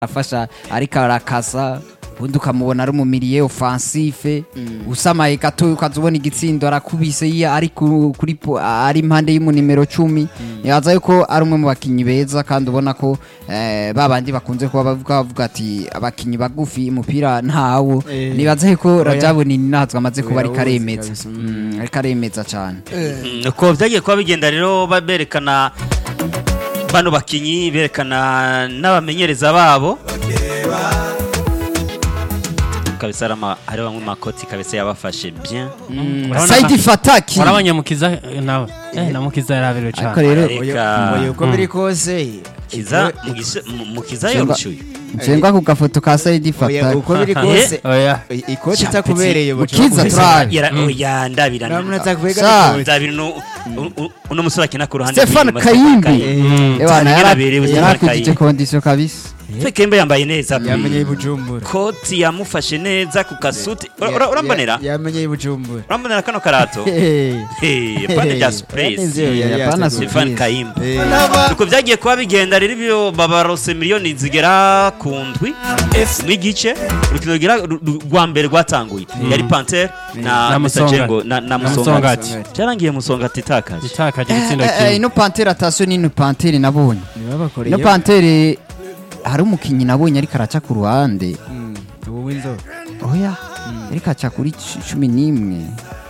afasha ariko arakasa ubundi ukamubona ari umumiriye ofansife usamaye gato ukaza ubona igitsindo arakubise iyo ari ku- kuri po- ari impande y'umunimero cumi yaza yuko ari umwe mu bakinnyi beza kandi ubona ko eh, ba bandi bakunze kuba bavuga bavuga ati abakinnyi bagufi umupira ntawo Eh. nibaza yuko Oya. rajabu ni nazwe amaze kuba Oya, ariko uzi aremeza kabisa. Mm, ariko aremeza cyane Mm, uko byagiye kuba bigenda rero ba- berekana bano bakinyi berekana n'abamenyereza babo kabisa hari ama- hari bamwe mu makoti kabisa yabafashe bien Urabona saidi ka- fataki warabonye mukiza eh, nawe eh na mukiza yaraberewe ariko cyane rero Reka. oya uko biri kose kiza iko- Mugize- mu- mukiza Cyangwa- yorushuye nsengwa ku gafoto ka saidi oya fataki uko biri Eh? kose oya i- ikoti itakubereye Mukiza turabe. ya ndabira namuna Sa- atakubega ndabira uno u- uno musore akina ku ruhande Stefan rw'inyuma, Kayimbi Kayimbi. Ewana, Cyane yara- yaraberewe Stefan yarakujije Kayimbi. kondisiyo kabisa Stefan Kayimbi yambaye neza pe. yamenye ibujumbura koti yamufashe neza ku kasuti Ura- ura- urambonera yamenye ibujumbura urambonera kano karato Hey, pande rya surprise Yaranezerewe, yari Yapana yateguye. Stefan surprise. Kayimbi Eh, uko byagiye kuba bigenda rero ibyo babarose miliyoni zigera ku ndwi n'igice urukino rugira ru- ru- rwa mbere rwatanguye yari panter na Na Musajengo Musongati. na na Na musongati Musongati. byarangiye musongati itakaje itakaje igitsindo Eh, eh, kimwe ino pantere atasiyo n'ino pantere nabonye nibabakoreye ino pantere hari umukinnyi nabonye ariko araca ku ruhande Mm, ubu w'inzobe oya ariko aca kuri cu- cumi n'imwe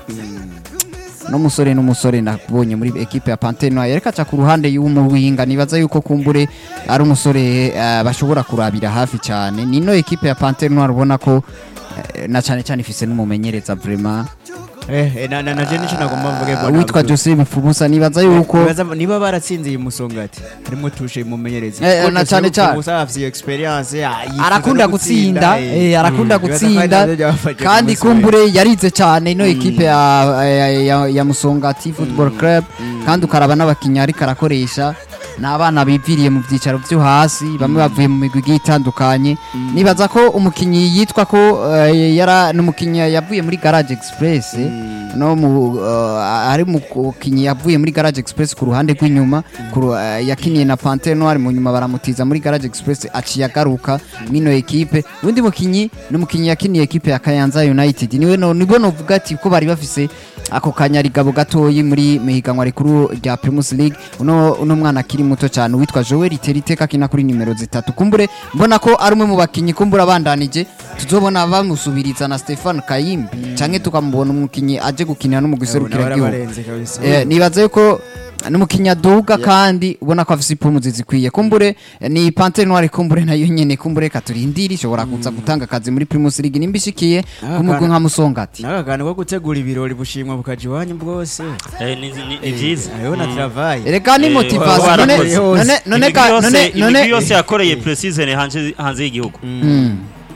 n'umusore n'umusore nabonye muri ekipe ya pantere nayo ariko aca ku ruhande y'umuwinga nibaza yuko kumbure ari umusore eh, bashobora kurabira hafi cyane nino ekipe ya pantere noir ubona ko eh, na cyane cyane ifise n'umumenyereza vraiment Eh, eh, na na na je nico nagomba mvuge Uh, witwa Jose Bifubusa nibaza yuko Nibaza- niba baratsinze iyi musongati harimo tushe mumenyereza Eh, Kuko na Jose cyane cyane. Bifubusa afise iyo experience ya, yifuza arakunda no gutsinda eh, arakunda Mm. gutsinda Nibaza ko ari navyo byabafashe kandi ku munsi kumbure yarize cyane ino ekipe ya, ya, ya, ya musongati football club kandi ukaraba n'abakinnyi ariko arakoresha ni abana biviriye mu byicaro byo hasi bamwe bavuye mu migwi igiye itandukanye nibaza ko umukinnyi yitwa ko eh, yara n'umukinnyi yavuye muri garage express no mu eh, ari umukinnyi yavuye muri garage express ku ruhande rw'inyuma ku ru- eh, yakiniye na pantere noir mu nyuma baramutiza muri garage express aciye agaruka mwino ekipe undi mukinnyi ni umukinnyi yakiniye ekipe ya kayanza united niwe no nibwo novuga ati ko bari bafise ako kanyarigabo gatoyi muri mihiganwa rikuru rya primus league uno uno mwana akiri muto cyane witwa joel teriteka akina kuri nimero zitatu kumbure mbona ko ari umwe mu bakinnyi kumbura abandanije tuzobona bamusubiriza na stefan kayimbi canke tukamubona umukinnyi aje gukinira no mu guserukira igihugu barabarenze kabisa Eh, nibaza yuko n'umukinnyi aduga kandi ubona ko afise ipumuzi zikwiye kumbure eh, ni pantere noire kumbure nayo nyene kumbure katurindira ishobora kuza gutanga akazi muri primus league nimba ishikiye Ah, ku mugwi kana- nka musongati n'aka kantu ko gutegura ibirori bushimwa bukaja iwanyu bwose Eh, ni ni- ni byiza hariho na travail erega ni Eh, motivation wa- none warakoze. none none Imigwi ka- yose- none imigwi none yose yakoreye preseason hanze hanze y'igihugu Mm,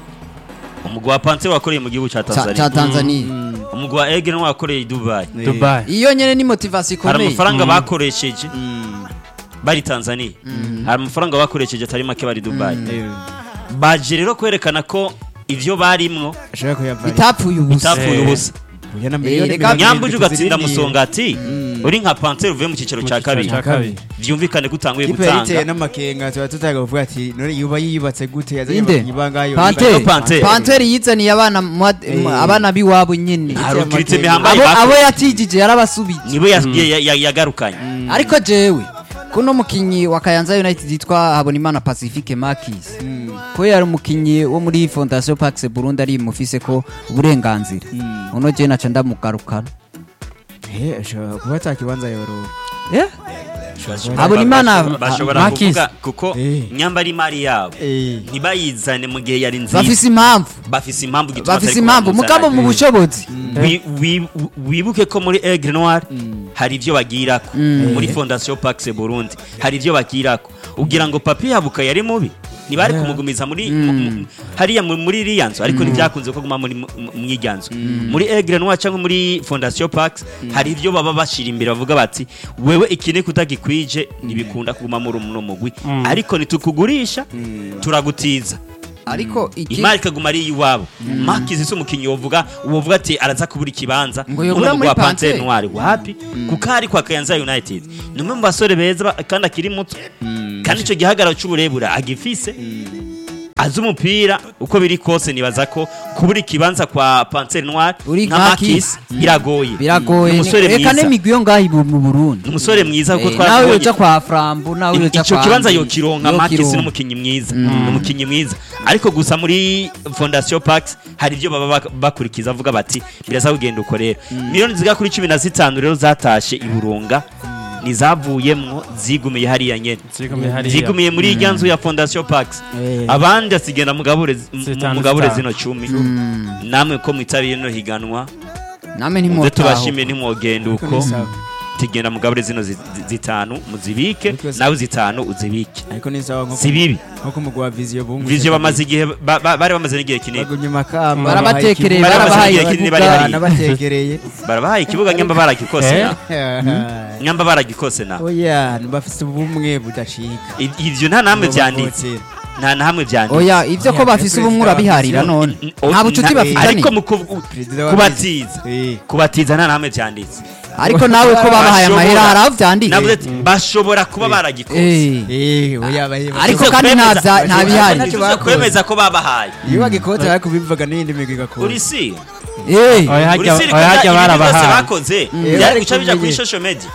umugwi wa panter wakoreye mu gihugu cya ca ca tanzania Tanzania umugwi wa egren wakoreye i dubai Dubai iyo nyene ni motivation hari ikomeye amafaranga bakoresheje Mm. bari tanzania hari amafaranga bakoresheje atari make bari dubai Eh, baje rero kwerekana ko ivyo barimwo ashaka kuyavana bitapfuye ubusa bitapfuye Eh. ubusa Oya na Eh, miliyoni reka- mirongo nyambuje irindwi ugatsinda tuzirindiriye. musongati uri nka panter uvuye mu cyiciro cya kabiri cya kabiri vyumvikane ko utanguye Ikipe yari iteye gutanga n'amakenga tuba tutaga kuvuga ati none yuba yiyubatse gute yazanye inde abakinyi bangayo pantere Pantere. pantere yizaniye abana mu- Eh. abana biwabo nyene hari Iteye ukiritse amakenga. mihambaye abo abo bako yatijije yarabasubije nibo ya- ya- ya- yagarukanye ariko jewe kuno mukinyi wa Kayanza United yitwa Habonimana Pacifique Makis ko yari umukinyi wo muri Fondation Pax Burundi ari mufise ko uburenganzira uno je naca ndamugarukana Eh, ashobora kuba atakibanza yoroba eh Habonimana bashobora Makis. kuvuga kuko Eh. nyamba ari imari yabo Eh. ntibayizane mu gihe yari nziza bafise impamvu bafise impamvu gituma bafise atari impamvu kubamuzana. mugabo mu bushobozi Wi- wi- wibuke ko muri Aigle Noir hari ivyo bagirako muri Fondation Pax Burundi hari ivyo bagirako ugira ngo papi yabuka yari mubi ntibari kumugumiza muri mu- mu- hariya mu- muri iriya nzu ariko ntibyakunze ko guma muri mu- mu- mw'irya nzu muri Aigle Noir cyangwa muri Fondation Pax hari ivyo baba bashira imbere bavuga bati wewe ikine kutagikwije ntibikunda kuguma muri uno mugwi ariko nitukugurisha turagutiza ariko iki imari ikaguma ari iyiwabo makizi si umukinnyi wovuga wovuga ati araza kubura ikibanza Ngo yobura Uno muri mugwi wa Panthère Panthère. Noire wapi kuko ari kwa Kayanza United ni umwe mu basore beza ba- kandi akiri muto kandi icyo gihagararo cy'uburebure agifise azi umupira uko biri kose nibaza ko kubura ikibanza kwa Panthère Noire Uri nka nka Makis biragoye biragoye Ni umusore reka mwiza n'imigwi yo ngaho ibu mu Burundi ni umusore mwiza kuko Eh, nawe twabonye yoja kwa Frambo nawe yoja icyo kwa kibanza Andi, yokironka yokironka. Makis n'umukinnyi mwiza ni umukinnyi mwiza ariko gusa muri Fondation Pax hari ibyo baba bak- bakurikiza avuga bati biraza kugenda uko rero miliyoni zigera kuri cumi na zitanu rero zatashe i Burunga nizavuyemwo zigumiye hariya nyene Zigumiye hariya. zigumiye muri irya nzu ya Fondation Pax Eh. abandi asigenda mugabure zi- mu- Zitanu, mugabure zitanu. zino cumi Mm. namwe ko mwitabiye no higanwa namwe muze ntimwotaho tubashimiye ntimwogenda Ariko uko ni sawa. tugenda mugabure zino zi- zi- zitanu muzibike Ariko si- nawe zitanu uzibike ariko ni sawa nko si bibi nko umugwi wa viziyo bumwe Vizio bamaze igihe ba- ba- bari bamaze n'igihe kinini bagumye makamba barabatekereye Bari bamaze barabahaye igihe kinini bari ikibuga hariya. nabatekereye barabahaye ikibuga nyamba baragikose Eh? na nyamba baragikose na oya bafite ubumwe budacika I- ivyo nta namwe vyanditse nta na hamwe vyanditse oya ivyo ko bafise ubumwe urabiharira none O- nta bucuti na- bafitanye ariko mu kuv- Perezida wa kubatiza Eh. kubatiza nta namwe vyanditse ariko nawe ko babahaye Bashobora- amahera hari aho navuze vyanditse ati bashobora kuba baragikose Eh. Eh, oya baheba Ariko Ivyo kandi nta kwemeza- vya- nta bihari. Ntacyo ivyo bakoze. kwemeza ko babahaye iyo bagikote ariko bivuga n'iyindi migwi igakora uri si Eh. Oya uri hajya si oya hajya byose barabahaye bakoze Eh, byari ariko guca bija kuri umenye- social media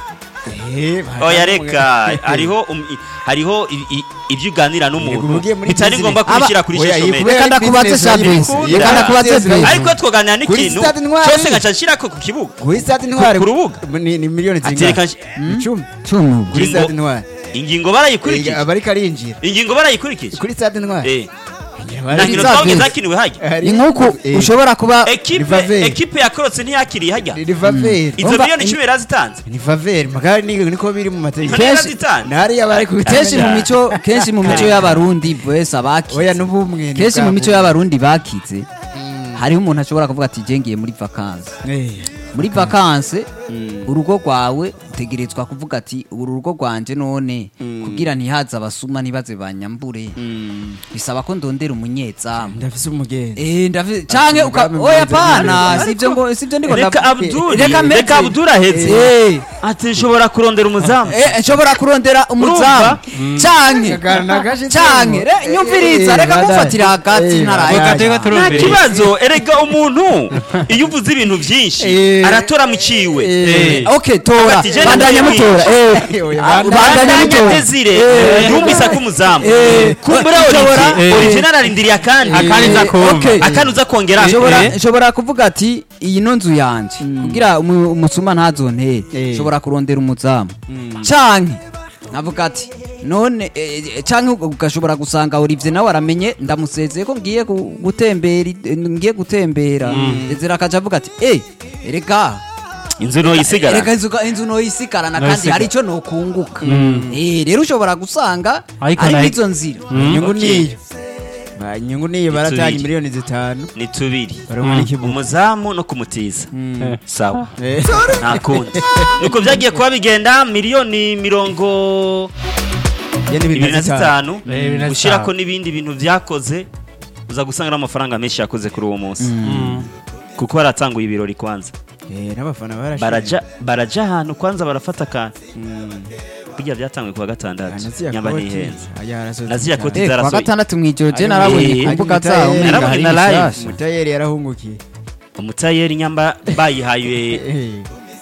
Eh, oya bahagaze reka mu- hariho um- i- hariho i- i- ibyo uganira n'umuntu ugiye muri bitari business. ngombwa kubishyira kuri Oya, social iyi media kubera Reka ari ndakubaze business Fabrice, yayikunda. reka ndakubaze Business Fabrice. ariko twoganira Kuri n'ikintu Stade Ntwari. cyose ngaca nshyirako ku kibuga kuri stade ntwari ku rubuga. ni ni miliyoni Ati zingana reka nsh- icumi Cumu. kuri Ingingo- stade ntwari ingingo barayikurikije aba ariko arinjira ingingo barayikurikije kuri stade ntwari Eh, Aba nta ari- nkino Zavies. twabonye zakiniwe hajya Hari- ni nk'uku Eh, ushobora kuba ekipe Rivaveri. ekipe yakorotse ntiyakiriye hajya ni Rivaveri izo Umva, miliyoni in- icumi yarazitanze ni Faveri magari ni niko biri mu mategeko None Kenshi- yarazitanze ntari abari ku kenshi mu mico kenshi mu mico y'abarundi bwese oya abakize n'ubumwe ni kenshi mu bwa mico bumwe. y'abarundi bakize hariho umuntu ashobora kuvuga ati jengiye muri vakansi Eh, muri vakansi urugo rwawe utegerezwa kuvuga ati uru rugo rwanje none kugira ntihaze abasuma ntibaze banyambure bisaba ko ndondera umunyezamu ndafise umugenzi Eh, ndavi- canke uka umugambi oya mwiza pana neza. sivyo ngo sivyo ndiko reka ndavuga. abduri Reka meze. reka abduri ahetse Eh, ati nshobora kurondera umuzamu eh, nshobora kurondera umuzamu canke Kagana gashi canke re- Eh, nyumviriza eh, reka badai. kumfatira hagati Eh, ntaraye badai. Reka nta turumviriza. kibazo erega umuntu iyo uvuze ibintu byinshi Eh. aratora mu ciwe Eh. okay tora Ati, je bandanya ndamwica. mutora eh Eh, oya, Ah, bandanya bandanya bandanya mutora desire Eh. yumvise ko umuzamu Eh. kumbura Nshobora- Olivier Eh. Olivier ararindiriye akandi Akandi nza kumva. okay. akandi uza kongera nshobora Eh. nshobora kuvuga ati iyi no nzu yanje kugira umu- umusuma ntazontere Eh. nshobora kurondera umuzamu canke navuga ati none eh, eh, canke ugashobora gusanga Olivier nawe aramenye ndamusezeye ko ngiye gu- gutembera i- ngiye gutembera Ezra akaja avuga ati eh erega inzu no yisigara erega inzu inzu noyisigarana kandi Noyisigara. hari ico nokunguka eh rero ushobora gusanga Ariko ari nayo- izo nzira inyungu Okay. niyo Ba- inyungu niyo baratanga Tubiri. miliyoni zitanu ni tubiri barabona ikibuga umuzamu no kumutiza Eh. sawa Eh, nta kundi nuko byagiye kuba bigenda miliyoni mirongo ya ni ibiri na zitanu Eh, bibiri na ushyirako zitanu. n'ibindi bintu byakoze uza gusanga n'amafaranga menshi yakoze kuri uwo munsi Mm. kuko baratanguye ibirori kwanza Eh, n'abafana barashimye. baraja baraja ahantu kwanza barafata akantu Mm. burya byatanguye kuwa gatandatu Naziya nyamba koti. ntihenze Aya, arasoza Naziya cyane. koti eh kwa zarasohoye. gatandatu mwijoro je Ari narabonye mu- ku mbuga ari mu zabo Mutayeri. umenga Narabonye hari na live. bishasha. umutayeri yarahungukiye umutayeri nyamba bayihaye Eh,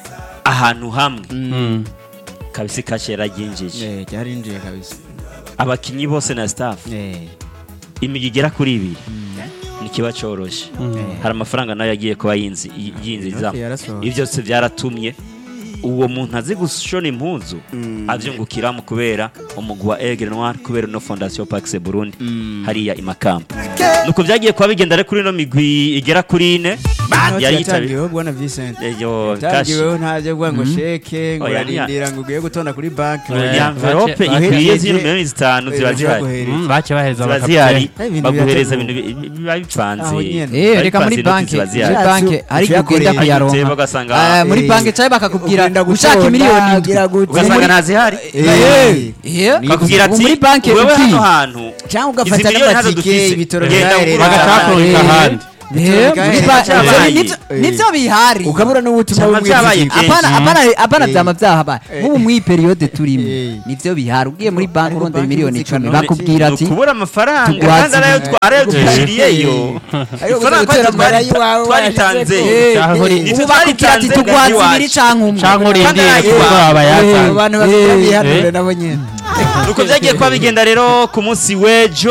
ahantu hamwe Mm. kabisi kashe yararyinjije eh, ryarinjiye kabisa abakinnyi bose na staff Eh, imigi igera kuri ibiri ntikiba coroshe Mm. hari amafaranga nayo yagiye kuba yinzi- y- yinjizamo Inote yarasohotse. ibi byose byaratumye uwo muntu azi gushona impuzu abyungukiramo kubera umugwi wa Aigle Noir kubera no Fondation Pax Burundi hariya i Makamba nuko byagiye kuba bigenda rero kuri ino migwi igera kuri ine Inote yari yitabiriye yatangiweho bwana Vincent ejo kashi yatangiweho ntajya kuvuga ngo sheke ngo Oya, niya- yarindira ngo ugiye gutonda kuri banki Eh, iyi envelope bake- ikwiye bahereje- zino miliyoni zitanu ziba zihari Mm, bace baheza ziba zihari Eh, ibintu baguhereza birateguwe. ibintu bi- biba bipanze Aho nyene. Eh Bari reka muri bipanze, inoti banki ziba muri zihari. banki hari igihe ugenda Uciyakoreye. kuyaronka Ayiteba ugasanga Ah, muri Eh, banki cyangwa bakakubwira ugenda ushaka gutonda, miliyoni indwi ugira gute. ugasanga ntazihari Eh, Eh, bakubwira ubu ati muri banki wewe uki hano hantu cyangwa izi ugafata miliyoni ntazo n'amatike dufise ibitoro genda byaherera ugura bagaca ahandi." bakurika Eh, ahandi Eh, muri ba- Byabaye. nivyo- nivyo bihari ukabura n'ubutumwa Cyangwa bumwe byabaye bw'inzira. kenshi. apana apana apana Eh. vyama vyahabaye nk'ubu muri periyode turimo Eh. nivyo bihari ugiye muri banki Ariko urondera banki miliyoni zikano- icumi bakubwira ati ukubura amafaranga Tugwaze kandi arayo ibi- twa- arayo twishiriyeyo Ariko ifaranga gutera twari- amara y'iwawe twaritanze warashize ko- Cyangwa uri- Nitwe ubu bakubwira ati twaritanze tugwaza iwacu. ibiri canke umwe cyangwa urindire Kandi kuko arayiwa. abayatanga abantu basigaye Eh. bihanure Eh. nabo nyene uko byagiye kuba bigenda rero ku munsi w'ejo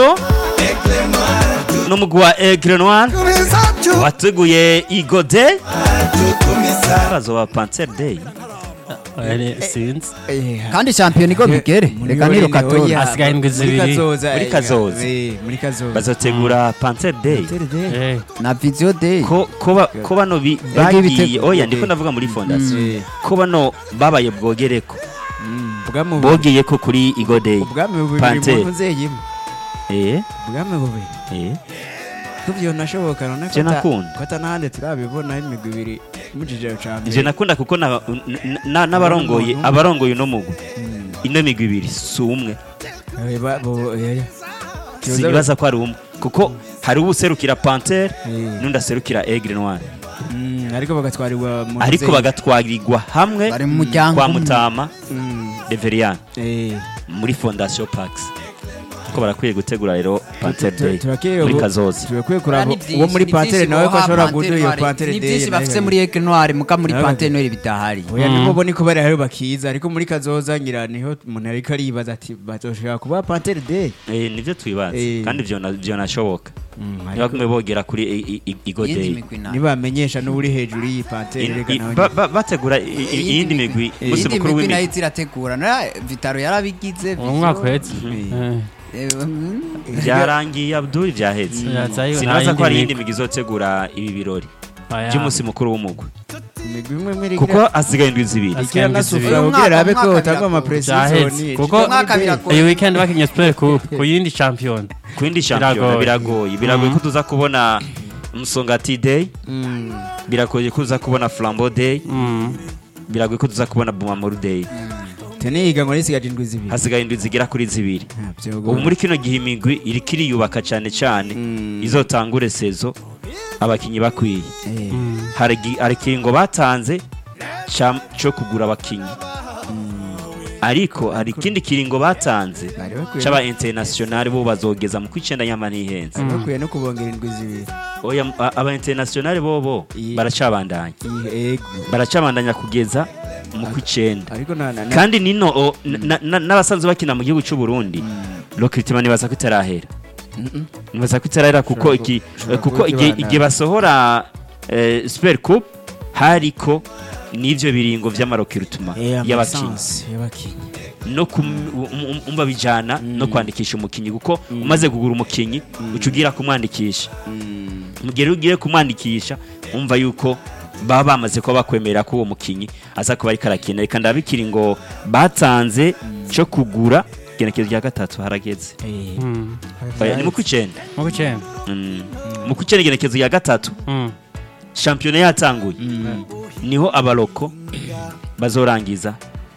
n'umugwi wa Aigle Noir wateguye Igo Day bazoba Panther Day Eh, sinzi kandi shampiyona igo bigere reka niro katora Hasigaye indwi zibiri. Muri Kazoza. muri kazoza bazotegura Panther Day Eh, na video day ko ko ba- ko bano bi- Yagiye bagiye ibitego. oya ndiko ndavuga muri fondation Mm. ko bano babaye bwogereko ubwami bubiri bogeye ko kuri Igo Day ubwami bubiri Panther. mu nzeyimo eh ubwami bubiri eh tuvyo nashoboka none Je nakunda. ko atanahandi turabibona imigwi ibiri mujije ca je mbere nakunda kuko na- n- na- n'abarongoye Umuntu. abarongoye uno mugwi Mm. ino migwi ibiri si umwe Eh, ba- bo- eh, sinibaza ko ari umwe kuko hari ubuserukira Panther Eh. n'undi aserukira Aigle Noir Mm, ariko bagatwarirwa mu ariko nzeye. bagatwarirwa hamwe bari mu muryango kwa umwe. Mutama Mm, Reverian eh. muri Fondation Pax ko barakwiye gutegura rero Panther Tu- Day turakwiye muri ubu- Kazoza turakwiye Ni kuraba byinshi, uwo muri ni pantere byinshi nawe ko boha ashobora Pantere guduha iyo Noire. pantere ni day byinshi nayo bafise ikagenda. muri Aigle Noire muka muri Nayo Pantere Noire bidahari oya Mm. nibo bo niko bari aho bakiza ariko muri kazoza ngira niho umuntu ariko aribaza ati bazoshobora kuba pantere day eh nivyo twibaza Eh. kandi vyo na- vyo nashoboka Mm, ariko ntibagume bogera kuri i- i- Igo iyindi Day migwi nayo nibamenyesha n'uri hejuru y'iyi pantere I- reka i- nawe ba- ba- bategura i- i- iyindi migwi Eh. musi iyindi mukuru migwi nayo w'imigwi izirategura na Vitaro yarabigize uwo mwaka uhetse Mm. Eh, Eh, mm, byarangiye Abdul byaheze Yazayo nta sinibaza yindi ko hari migwi. iyindi migwi izotegura ibi birori oya. by'umunsi mukuru w'umugwi imigwi imwe muri kuko hasigaye indwi zibiri Hasigaye ikira indwi nasufura zibiri. Uyu kugira mwaka- abe ko umwaka utangwa ama biragoye. Byahetse. Kuko- uyu mwaka biragoye iyi weekend bakinye super coupe ku yindi champion ku yindi shampiyona Biragoye. biragoye biragoye ko Mhm. tuza kubona Musongati Day Mm. biragoye ko tuza kubona Flambeau Day Mm. biragoye ko tuza kubona Bumamuru Day tene higanwa risigaje indwi zibiri hasigaye indwi zigera kuri zibiri Ah, byogo. ubu muri kino gihe imigwi iriko iriyubaka cyane cyane Mm. izotangure sezo abakinyi bakwiye Eh. Mm. hari igi- hari ikiringo batanze ca- co kugura abakinyi ariko hari ikindi kiringo batanze Bari bakwiye c'aba international bo bazogeza mu kwicenda nyama ntihenze bari bakwiye no kubongera indwi zibiri oya a- aba international bobo Iyi- baracabandanya Iyi- ego baracabandanya kugeza mu kwicenda ariko na na na- kandi nino o, na- na- n'abasanzwe bakina mu gihugu cy'u Burundi Lokritima nibaza ko itarahera Mm-mm. nibaza ko itarahera kuko Ushobora iki ku- ushobora kuko kuba igihe ikibandanya. igihe basohora eh, Super Cup hariko n'ivyo biringo vy'amarokirutuma Eh, y'abakinyi amasansi y'abakinyi no kum- um- um- umva bijana no kwandikisha umukinyi kuko umaze kugura umukinyi uca ugira kumwandikisha mu gihe rero ugiye kumwandikisha umva yuko baba bamaze kuba bakwemera ko uwo mukinyi aza kuba ariko arakina reka ndabikiri ngo batanze cyo kugura igenekerezo rya gatatu harageze Eh. Mm. Oya, ni mu kw'icyenda mu gucenda Mm. mu kw'icyenda igenekerezo rya gatatu Mm. shampiyona yatanguye niho abaroko bazorangiza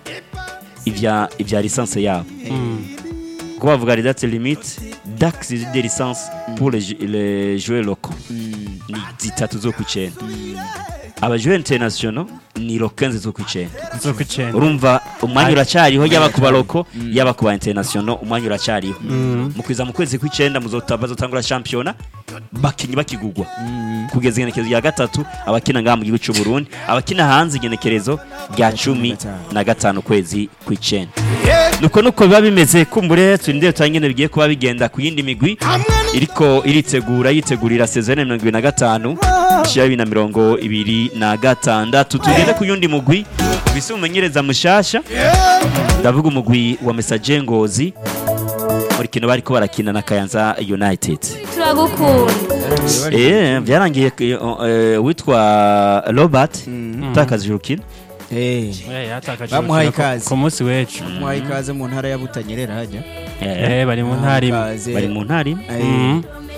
ibya ibya lisansi yabo Mm. kuko bavuga les dates limites dax de licence pour les, jou- les joueurs locaux ni zitatu zo ku icyenda abajoueurs internationaux ni lo 15 zo ku icyenda zo gucenda urumva umwanya uracyariho yaba ku baroko yaba ku ba internationaux umwanya uracyariho Mm. mu kwiza mu kwezi kw'icyenda muzota- bazotangura shampiyona bakinyi bakigugwa kugeza igenekerezo rya gatatu abakina ngaha mu gihugu cy'u Burundi abakina hanze igenekerezo rya cumi na gatanu kwezi kw'icyenda nuko nuko biba bimeze kumbure turinde tutangene bigiye kuba bigenda ku yindi migwi iriko iritegura yitegurira sezone mirongo ibiri na gatanu ishira bibiri na mirongo ibiri na gatandatu tugende ku yundi mugwi bise umumenyereza mushasha ndavuga umugwi wa mesaje ngozi muri kino bariko barakina na kayanza united turagukunda Eh, byarangiye eh, eh, witwa robert utakaje urukino Eh. Eh, yatakaje Bamuhaye urukino ku- ikaze. ku munsi w'ejo muhaye ikaze mu ntara ya Butanyerera hajya Eh, Eh, bari mu ntara imwe Ikaze. bari mu ntara imwe Eh, Mm.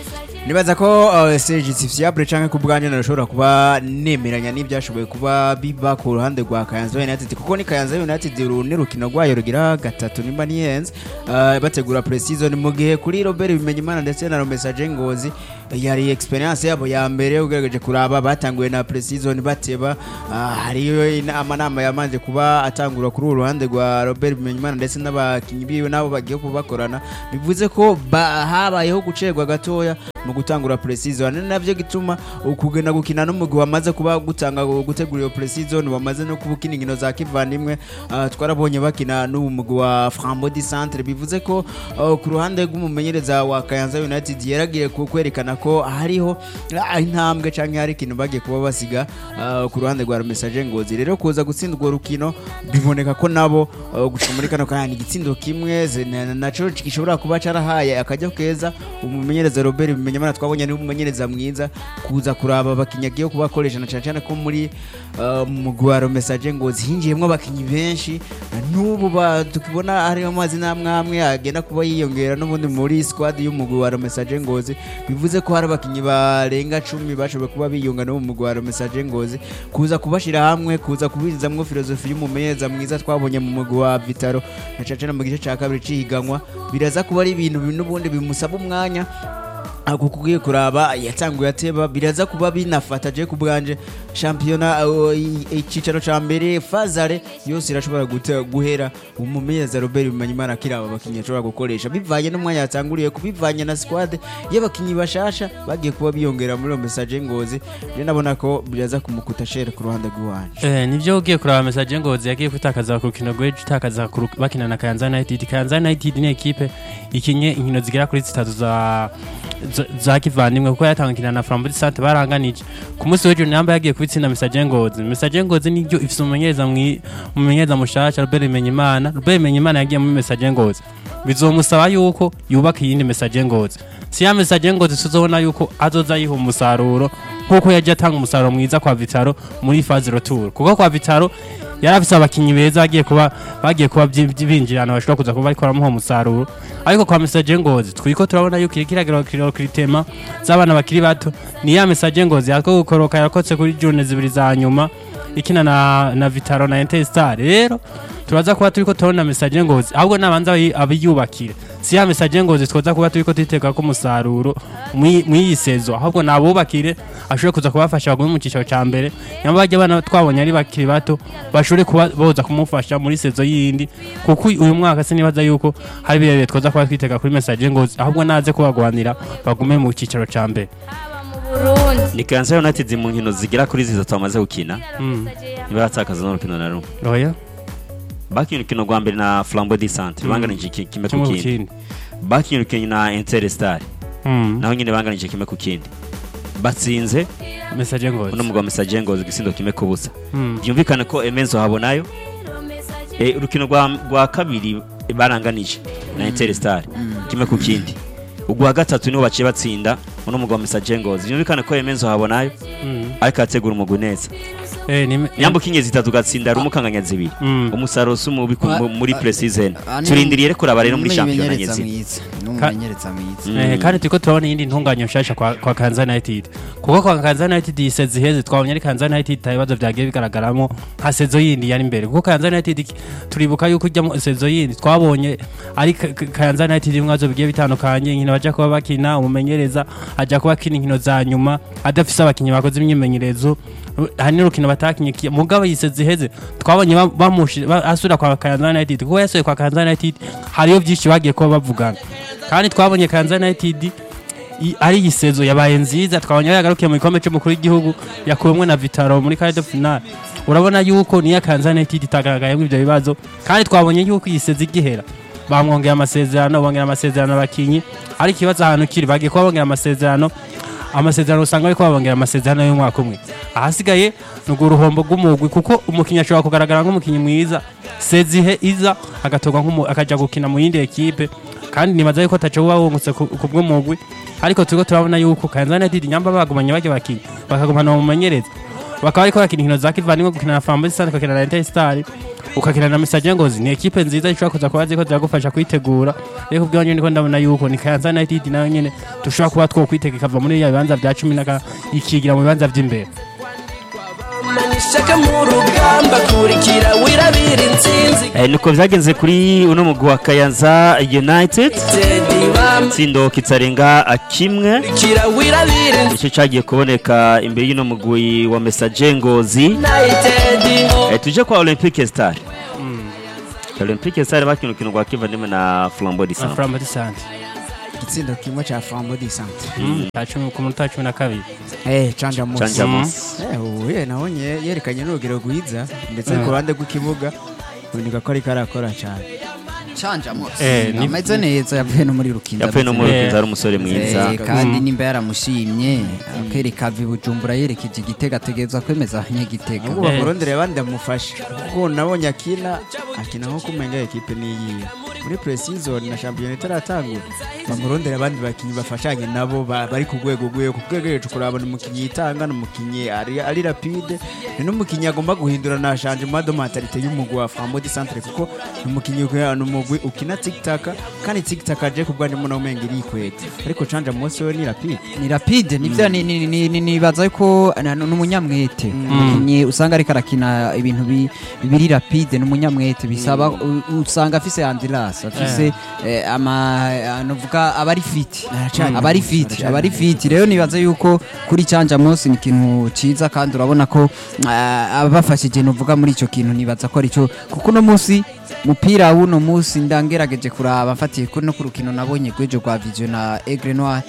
nibaza ko uh, Serge Fiable canke ku bwanjye narashobora kuba nemeranya n'ibyashoboye kuba biba ku ruhande rwa Kayanza United kuko ni Kayanza United uru ni rukino rwayo rugira gatatu nimba ni yenze uh, bategura pre-season mu gihe kuri Robert Bimenyimana ndetse na Romesaje Ngozi yari experience yabo ya mbere ugerageje kuraba batanguye na pre-season bateba uh, hariyo ina- amanama yamanje kuba atangura kuri uru ruhande rwa Robert Bimenyimana ndetse n'abakinyi biwe nabo bagiye kubakorana bivuze ko ba- habayeho gucerwa gatoya mu gutangura pre-season ni navyo gituma ukugenda gukina n'umugwi wamaze kuba gutanga gutegura iyo pre-season wamaze no kuba ukina inkino za kivandimwe uh, twarabonye bakina n'ubu mugwi wa Frambody Centre bivuze ko uh, ku ruhande rw'umumenyereza wa Kayanza United yaragiye ku- kwerekana ko hariho ah, intambwe canke hari ikintu bagiye kuba basiga uh, ku ruhande rwa Message Ngozi rero kuza gutsindwa urwo rukino biboneka ko nabo uh, gushika muri kano kanya ni igitsindo kimwe ze- na- naco gishobora kuba carahaye akajya keza umumenyereza Robert Bimenyamana twabonye ni umumenyereza mwiza kuza kuraba abakinnyi agiye kubakoresha na cyane cyane ko muri uh, mugwi wa Message Ngozi hinjiyemwo abakinnyi benshi n'ubu ba- tukibona hariho amazina amwe amwe agenda kuba yiyongera n'ubundi muri squad y'umugwi wa Message Ngozi bivuze ko hari abakinnyi barenga cumi bashoboye kuba biyunga no mu mugwi wa Message Ngozi kuza kubashira hamwe kuza kubizamwo filozofi y'umumenyereza mwiza twabonye mu mugwi wa Vitaro na cyane cyane mu gice cya kabiri cihiganwa biraza kuba ari ibintu n'ubundi bimusaba umwanya ako kugiye kuraba yatanguye ateba biraza kuba binafata je ku bwanje shampiyona uh, i- icicaro ca mbere fazare yose irashobora gute- guhera umumenyereza Robert Bimanyimana kiraba abakinyi ashobora gukoresha bivanye n'umwanya yatanguriye kubivanye na squad y'abakinyi bashasha bagiye kuba biyongera muri iyo message ngozi je nabona ko biraza kumukuta shere ku ruhande rw'iwanje Eh, nivyo ugiye kuraba message ngozi yagiye kwitakaza ku rukino rw'ejo itakaza ku ru- bakina na Kayanza United Kayanza United ni ekipe ikinye inkino zigera kuri zitatu za za- za kivandimwe kuko yatangukina na Flambeau Sante baranganije ku munsi w'ejo namba yagiye kubitsinda message ngozi message ngozi niryo ifise umumenyereza mwi umumenyereza mushasha Robert Menyimana Robert Menyimana yagiye muri message ngozi bizomusaba yuko yubaka iyindi message ngozi si ya message ngozi tuzobona yuko azoza yiha umusaruro nkuko yagiye atanga umusaruro mwiza kwa Vitaro muri phase retour kuko kwa Vitaro yari afise abakinyi beza bagiye kuba bagiye kuba byi- byi- binjirana bashobora kuza kuba bariko baramuha umusaruro ariko kwa message ngozi twiko turabona yuko iri kiragira kiriro kiritema z'abana bakiri bato ni ya message ngozi yako gukoroka yakotse kuri june zibiri za nyuma ikina na na Vitaro na Interstar rero turaza kuba turiko turabona message ngozi ahubwo nabanza abayi- abiyubakire si ya message ngozi twoza kuba turiko twitega ko umusaruro mwi- mw'iyi sezo ahubwo nabubakire ashobore kuza kubafasha bagume mu cyiciro cya mbere nyamba bajya abana twabonye ari bakiri bato bashobore kuba boza kumufasha muri sezo yindi kuko uyu mwaka sinibaza yuko hari birebire twoza kuba twitega kuri message ngozi ahubwo naze kubagwanira bagume mu cyiciro cya mbere Burundi ni Kayanza United mu nkino zigera kuri zitatu bamaze gukina Mm. ntibaratakaza n'urukino na rumwe oya bakinnye urukino rwa mbere na Flambeau du Centre banganije iki- kimwe ku kimwe ku kindi kindi bakinnye urukino na Interstar Mm. naho nyine banganije kimwe ku kindi batsinze message ngozi uno mugabo Message Ngozi igisindo kimwe ku busa Mm. byumvikane ko Emenzo habonayo Eh, urukino rwa rwa kabiri baranganije na Interstar kimwe ku kindi ugwa gatatu niho baciye batsinda uno mugabo Message Ngozi byumvikane ko Emenzo habonayo Mm. ariko ategura umugwi neza Eh, ni nyambuka inye zitatu ugatsinda rumwe ukanganya zibiri Mm. umusaruro si umubi ku- Ah, mu- muri ah, pre-season ah, ni- turindiriye rero kuraba rero muri Ni shampiyona umumenyereza nyezina mwiza ni umumenyereza mwiza Mm. Eh, kandi turiko turabona iyindi ntunganya nshasha kwa, kwa Kansas United kuko kwa Kansas United iyi sezo iheze twabonye ari Kansas United nta bibazo vyagiye bigaragaramo nka sezo yindi yari imbere kuko Kansas United iki- turibuka yuko ijya mu sezo yindi twabonye ari Ka- Ka- Kansas United ibibazo bigiye bitandukanye inkino baja kuba bakina umumenyereza aja kuba akina inkino za nyuma adafise abakinyi bakoze imyimenyerezo hari n'urukino batakinye ki- mugabo iyi sezo iheze twabonye ba- bamushi- ba- asubira kwa Kansas United kuko yasuye kwa Kansas United hariyo vyinshi bagiye kuba bavugana kandi twabonye Kansas United i- ari iyi sezo yabaye nziza twabonye aho yagarukiye mu gikombe cy'umukuru w'igihugu yakuwemwe na Vitaro muri quart de finale urabona yuko niyo Kansas United itagaragayemo ibyo bibazo kandi twabonye yuko iyi sezo igihera bamwongera amasezerano bongera amasezerano abakinyi ariko ikibazo ahantu kiri bagiye kuba bongera amasezerano amasezerano usanga bariko babongera amasezerano y'umwaka umwe ahasigaye ni urwo ruhombo rw'umugwi kuko umukinnyi ashobora kugaragara nk'umukinnyi mwiza sezihe iza agatorwa nk'umu- akaja gukina mu yindi ekipe kandi nibaza yuko ataco buba wungutse ku ku bw'umugwi ariko turiko turabona yuko Kansas United nyamba bagumanye bajya bakinyi bakagumana mu mumenyereza bakaba bariko bakina inkino za kivandimwe gukina na Flambeau Sante ukakina na Interstar ukakina na Message Ngozi ni ekipe nziza ishobora kuza kuba ziko ziragufasha kwitegura rero kubyo nyine niko ndabona yuko ni Kayanza United nayo nyene dushobora kuba two kwitega ikava muri ya bibanza bya 10 naka ikigira mu bibanza by'imbere ishaka mu rugamba kurikira wirabira intsinzi Eh, niko vyagenze kuri uno mugwi wa Kayanza United tedi tsindo kitarenga a kimwe bamurikira wirabira nicyo cyagiye kuboneka imbere y'uno mugwi wa Messager Ngozi united Eh, tuje kwa Olympique Star Olympique Star bakina urukino rwa kivandimwe na Flambeau du Centre Flambeau Sante igitsindo kimwe cya flambo di centre cya cumi ku munota wa cumi na kabiri eh canja Canja musi Musi. eh uye nabonye yerekanye n'urugero rwiza ndetse ku ruhande rw'ikibuga uboneka ko ariko arakora cyane canja mose Eh, ni- ameze neza yavuye no muri rukinda yapfuye no ameze muri Eh. rukinzo ari umusore mwiza Eh, kandi nimba yaramushimye akereka vi bujumbura yerekeje igitega ategerezwa kwemeza abanyagitega ahubwo bamurondere abandi amufashe kuko nabonye akina akina nko kumenga ekipe niyiwe muri pre-season na shampiyona itaratangura bamurondere abandi bakinnyi bafashanye nabo ba- bari ku rwego rwego ku rwego hejuru kurabona umukinnyi yitanga ni umukinnyi ari ari rapide ni n'umukinnyi agomba guhindura na changement de mentalite y'umugwi wa Flambeau du Centre kuko ni umukinnyi ukina- ni umugwi ukina tic-tac kandi tic-tac aje ku bwanjye mbona umenga irikwete ariko canja munsi we ni rapide ni rapide nivyo ni- ni- ni- ni- nibaza ko na- ni umunyamwete umukinnyi usanga ariko arakina ibintu bi- biri rapide ni umunyamwete bisaba u- usanga afise andilas afise eh, ama novuga aba ari fit Aracari aba ari muto, fit aracari aba ari fit rero nibaza yuko kuri canja munsi ni ikintu ciza kandi urabona ko ah, abafashije novuga muri ico kintu nibaza ko arico kuko uno munsi mupira w'uno munsi ndangerageje kuraba mfatiye kuri no ku rukino nabonye rw'ejo rwa vision na Aigle Noir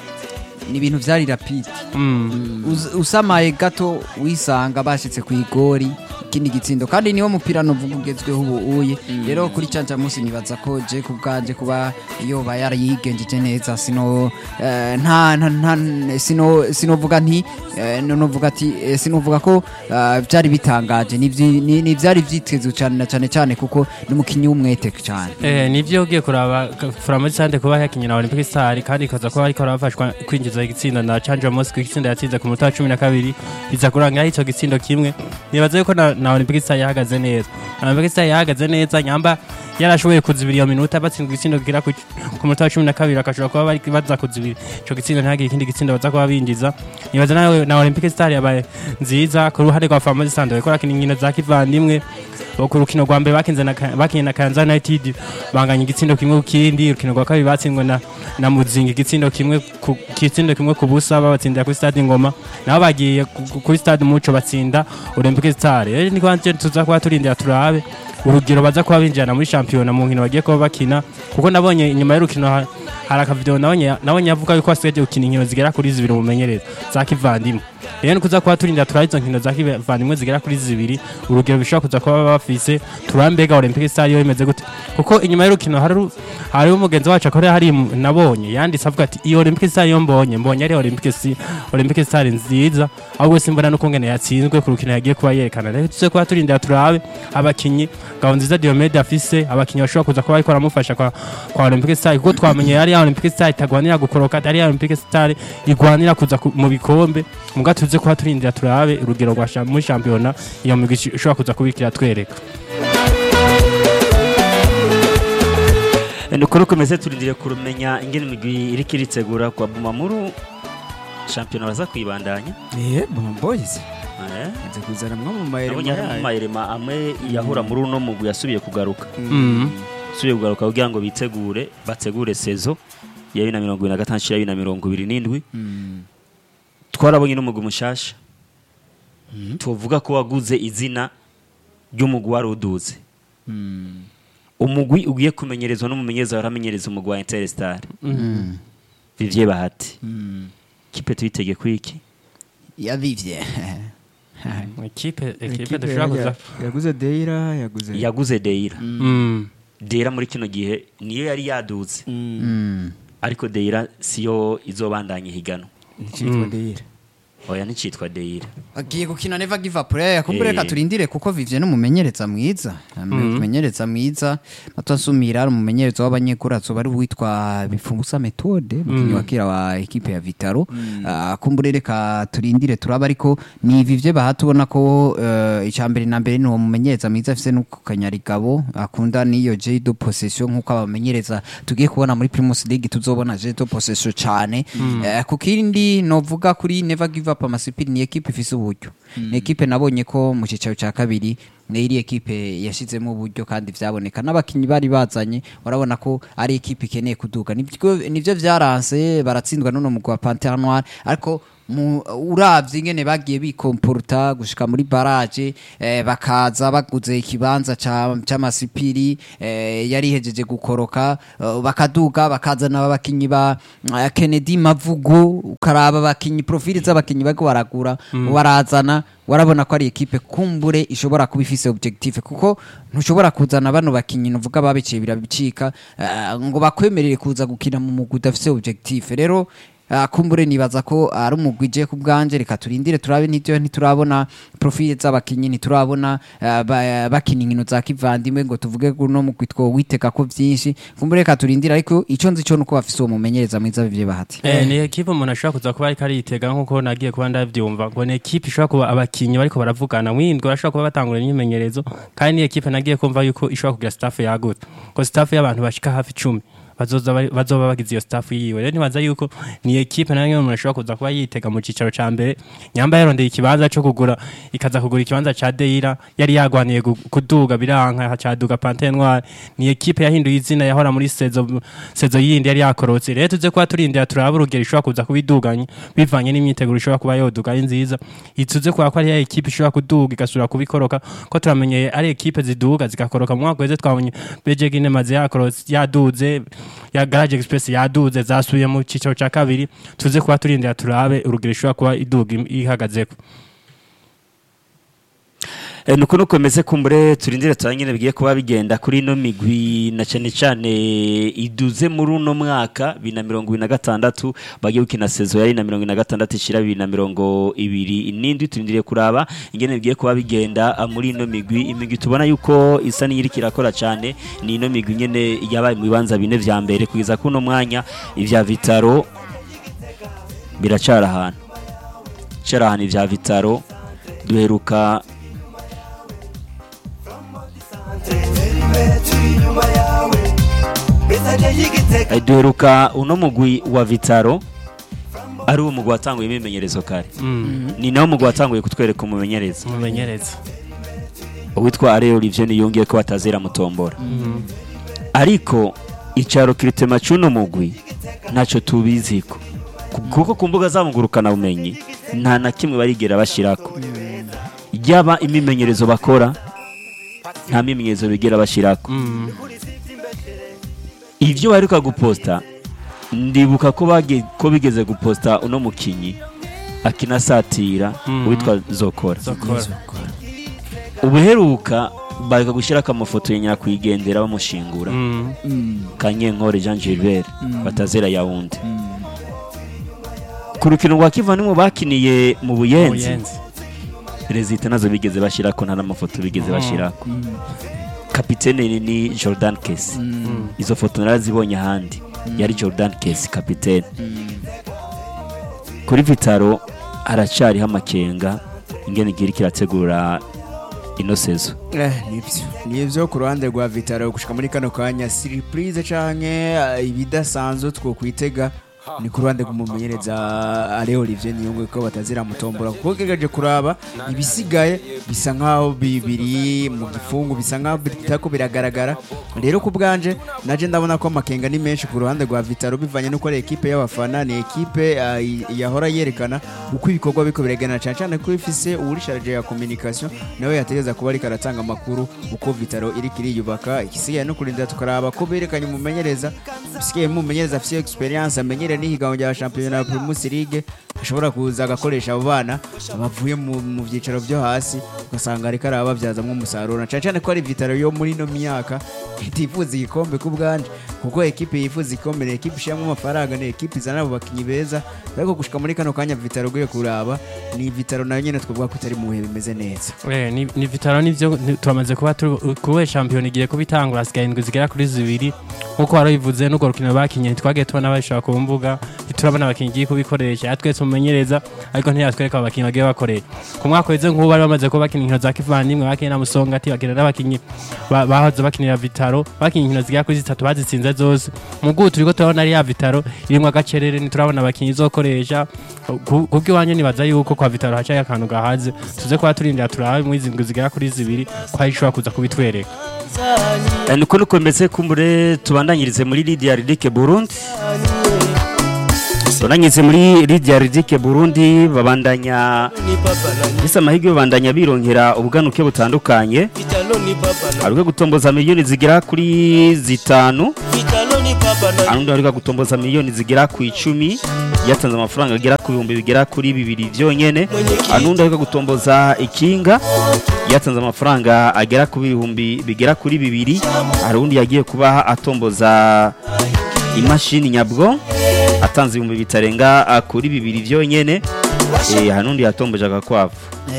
ni ibintu vyari rapide Uz- usamaye gato wisanga bashitse ku igori ikindi gitsindo kandi niwo mupira novuga ugezweho ubu uye rero kuri canja munsi nibaza ko je ku bwanje kuba yoba yarayigenjeje neza sino eh, nta nta nta sino sinovuga nti eh, no- novuga ati eh, sinovuga ko eh, vyari bitangaje ni vyi- ni ni vyari vyitezwe cyane na cyane cyane kuko ni umukinyi w'umwete cyane Eh, nivyo ugiye kuraba Flambeau Sante kuba yakinye na Olympic Star kandi ikaza kuba ariko arafashwa kwinjiza igitsinda na Chandra Mosque igitsinda yatsinze ku munota wa cumi na kabiri biza kuranga ico gitsindo kimwe nibaza yuko na, na Olympic Star yahagaze neza Olympic Star yahagaze neza nyamba yarashoboye kuzibira iyo minota batsindwa igitsindo kigera ku ku munota wa cumi na kabiri akashobora kuba bari baza kuzibira ico gitsindo ntihagire ikindi gitsindo baza kuba binjiza nibaza nawe na Olympic Star yabaye nziza ku ruhande rwa Flambeau Sante bariko barakina inkino za kivandimwe ku rukino rwa mbere bakinze na Ka- bakinye na Kayanza United banganya igitsindo kimwe ku kindi urukino rwa kabiri batsindwe na na Muzinga igitsindo kimwe ku igitsindo kimwe ku busa babatsindira kuri stade Ngoma nabo bagiye ku- ku- kuri stade Muco batsinda Olympique Star rero ni kwanje tuza kuba turindira turabe urugero baza kuba binjirana muri shampiyona mu nkino bagiye kuba bakina kuko nabonye inyuma y'urukino ha- hari akavideo nabonye nabonye avuga yuko asigaje gukina inkino zigera kuri zibiri mumenyereza za kivandimwe rero ni kuza kuba turinda turaba izo nkino za kivandimwe zigera kuri zibiri urugero bishobora kuza kuba bafise turambega Olympique Star yo imeze gute kuko inyuma y'urukino hari hari umugenzi wacu akorera hari mu- nabonye yanditse avuga ati iyo Olympique Star yo mbonye mbonye ari Olympique Si- Olympique Star nziza ahubwo simbona nuko ngene yatsinzwe ku rukino yagiye kuba yerekana rero tuze kuba turindira turabe abakinyi Ngabonziza Diomede afise abakinyi bashobora kuza kuba ariko baramufasha kwa kwa Olympique Star kuko twamenye yari ya Olympique Star itagwanira gukoroka ari ya Olympique Star igwanira kuza ku- mu bikombe muga tuze kuba turindira turabe urugero rwa sha- muri shampiyona iyo migwi ish- ishobora kuza kubikira twereka nukuri ukomeze turindire kurumenya ingene imigwi iriko iritegura kwa Bumamuru shampiyona baza kuyibandanya eh Boma Boys Eh, nze kuzana mwe mu mayere nabonye harimo amayirema amwe yahura muri uno mugwi yasubiye kugaruka Mhm. yasubiye kugaruka kugira ngo bitegure bategure sezo ya bibiri na mirongo ibiri na gatanu ya bibiri na mirongo ibiri n'indwi twarabonye n'umugwi mushasha tuvuga ko waguze izina ry'umugwi wari uduze umugwi ugiye kumenyerezwa n'umumenyereza waramenyereza umugwi wa Interstar Vivye Bahati kipe tuyitege kwiki yavivye ikipe ikipe Ekipe dushobora kuza ya- yaguze Deira yaguze yaguze Deira Mm. Deira muri kino gihe niyo yari yaduze Mm. ariko Deira siyo izobandanya ihiganwa Nitwa Deira oya nticitwa deira agiye gukina never give up rero kumbure Eh. reka turindire kuko Vivien n'umumenyereza mwiza umumenyereza mwiza matwasumira ari umumenyereza w'abanyekuru azoba ari uwitwa bifumusa methode mukinyi wa kera wa ekipe ya Vitaro Ah, kumbure reka turindire turaba ariko ni Vivien baha tubona ko eh, icya mbere na mbere ni uwo mumenyereza mwiza afise no kanyarigabo akunda niyo J de possession nkuko abamenyereza tugiye kubona muri Primus League tuzobona J de possession cyane Eh, ku kindi novuga kuri never give up amasipiri ni ekipe ifise uburyo ni ekipe nabonye ko mu cyicaro cya kabiri ni iri ekipe yashizemo uburyo kandi vyaboneka n'abakinyi bari bazanye urabona ko ari ekipe ikeneye kuduga nivyo nivyo vyaranse baratsindwa n'uno mugwa wa Panthère Noire ariko mu uravye ingene bagiye bikomporta gushika muri barage eh, bakaza baguze ikibanza ca c'amasipiri eh, yari hejeje gukoroka eh, bakaduga bakazana abakinyi ba eh, Kennedy Mavugo ukaraba abakinyi profile z'abakinyi bariko baragura barazana warabona ko ari ekipe kumbure ishobora kuba ifise objectif kuko ntushobora kuzana bano bakinyi nuvuga babiciye birabicika eh, ngo bakwemerere kuza gukina mu mugwi udafise objectif rero Ah, kumbure nibaza ko ari umugwi je ku bwanje reka turindire turabe n'ivyo ntiturabona profile z'abakinyi ntiturabona ah, ba- bakina inkino za kivandimwe ngo tuvuge ko uno mugwi twowitega ko vyinshi kumbure reka turindire ariko ico nzi co nuko bafise uwo mumenyereza mwiza bivye bahati Eh, ni ekipe umuntu ashobora kuza kuba ariko aritega nk'uko nagiye kuba ndavyumva ngo ni ekipe ishobora kuba abakinyi bariko baravugana mwindwi barashobora kuba batangura imyimenyerezo kandi ni ekipe nagiye kumva yuko ishobora kugira staff yagutse ko staff y'abantu bashika hafi icumi bazoza bari- bazoba bagize iyo staff yiwe rero ntibaza yuko ni ekipe nayo umuntu ashobora kuza kuba yitega mu cicaro ca mbere nyamba yarondeye ikibanza co kugura ikaza kugura ikibanza ca Deira yari yagwaniye gu- kuduga biranka caduga Panthère Noire ni ekipe yahinduye izina yahora muri sezo sezo yindi yari yakorotse rero tuze kuba turindira turaba urugero ishobora kuza kubiduganya bivanye n'imyiteguro ishobora kuba yoduga ari nziza ituze kuba ko ari ya ekipe ishobora kuduga igasubira kubikoroka ko turamenyeye ari ekipe ziduga zigakoroka mu mwaka weze twabonye BG Ginemaze yakorotse yaduze ya Garage Express yaduze zasubiye mu cicaro ca kabiri tuze kuba turindira turabe urugero ishobora kuba iduga im- ihagazeko Eh, nuko nuko meze kumbure turindire turanyine bigiye kuba bigenda kuri ino migwi na cyane cyane iduze muri uno mwaka bibiri na mirongo ibiri na gatandatu bagiye gukina sezo yari na mirongo ibiri na gatandatu ishira bibiri na mirongo ibiri n'indwi turindiriye kuraba ingene bigiye kuba bigenda ah, muri ino migwi imigwi tubona yuko isa n'iyiriko irakora cyane ni ino migwi nyene yabaye mu bibanza bine vya mbere kugeza kuno mwanya ivya vitaro biracara ahantu cara ahantu ivya vitaro duheruka Eh, duheruka uno mugwi wa vitaro ari uwo mugwi watanguye imimenyerezo kare ni nawo mugwi watanguye kutwereka umumenyereza umumenyereza uwitwa Alain Olivier niyongeye ko batazera mutombora ariko icaro kiritema cy'uno mugwi ntacyo tubiziko Ku- kuko ku mbuga zamugurukana bumenyi nta na kimwe barigera bashirako yaba imimenyerezo bakora nta mimenyerezo bigera bashirako ivyo baheruka guposta ndibuka ko bage, ko bigeze guposta uno mukinyi akinasatira Mhm. uwitwa Zokora zokora ubuheruka bareka gushyirako amafoto ya nyakwigendera bamushingura Mm. kanyenkore jean gilbert batazera yawundi ku rukino rwa kivandimwe bakiniye mu buyenzi Buyenzi. perezida nazo bigeze bashyirako nta n'amafoto bigeze bashyirako kapitene ni jordan kesi izo foto narazibonye ahandi yari jordan kesi kapitene kuri vitaro haracariho amakenga ingene igira kirategura ino sezo Eh, nibyo nibyo ku ruhande rwa vitaro gushika muri kano kanya surprise canke eh, ibidasanzwe two kwitega ni ku ruhande rw'umumenyereza ale olivier niyongwe ko batazira mutombora kuko gegeje kuraba ibisigaye bisa nkaho bibiri mu gifungu bisa nkaho bitako biragaragara rero ku bwanje naje ndabona ko amakenga ni menshi ku ruhande rwa vitaro bivanye n'uko ari ekipe y'abafana ni ekipe eh, i- yahora yerekana uko ibikorwa biko bireganira cyane cyane ko ifise uwurisharije ya communication nawe yategeza kuba ariko aratanga amakuru uko vitaro iri kiriyubaka igisigaye no kurinda tukaraba ko berekanye umumenyereza bisigaye umumenyereza afite experience amenyereye n'ihiganwa rya shampiyona ya Primus League ashobora kuza agakoresha abo bana bavuye mu mu byicaro byo hasi ugasanga ariko arababyazamo umusaruro na cyane cyane ko ari vitaro yo muri ino myaka itifuza igikombe ku bwanje kuko ekipe yifuza igikombe ni ekipe ishyiramo amafaranga ni ekipe izana abo bakinnyi beza ariko gushika muri kano kanya vitaro ugiye kuraba ni vitaro nayo nyine twavuga ko itari mu bihe bimeze neza Eh, ni ni vitaro nivyo ni- turamaze kuba turi- kuba shampiyona igiye kuba itangura hasigaye indwi zigera kuri zibiri nk'uko wari bivuze n'urwo rukino bakinye ntitwagiye tubona babishobora ku mbuga ntiturabona abakinnyi igiye kubikoresha yatwese umumenyereza ariko ntiyatwereka abo bakinnyi bagiye bakoresha ku mwaka weze nk'ubu bari bamaze kuba bakina inkino za kivandimwe bakinye na musongati bakina n'abakinnyi ba- bahoze bakinira vitaro bakinye inkino zigera kuri zitatu bazitsinze zose mu bw'ubu turiko turabona ari ya vitaro irimwo agacerere ntiturabona abakinnyi izokoresha Ku- kubw'iwanyu nibaza yuko kwa vitaro hacaye akantu gahaze tuze kuba turindira turabe muri izi ndwi zigera kuri zibiri ko hari ishobora kuza kubitwereka Eh, niko nuko mbese kumbure tubandanyirize muri Lydia Ridike Burundi tubandanyirize muri Lydia Ridike Burundi babandanya bisa amahirwe babandanya birongera ubuganuke butandukanye hari gutomboza miliyoni zigera kuri zitanu arundi hari gutomboza miliyoni zigera ku icumi yatanze amafaranga agera ku bihumbi bigera kuri bibiri byonyene arundi hari gutomboza ikinga yatanze amafaranga agera ku bihumbi bigera kuri bibiri hari undi yagiye kuba atomboza imashini nyabwo atanze ibihumbi bitarenga ah, kuri bibiri byonyene eh, hari n'undi yatomboje agakwavu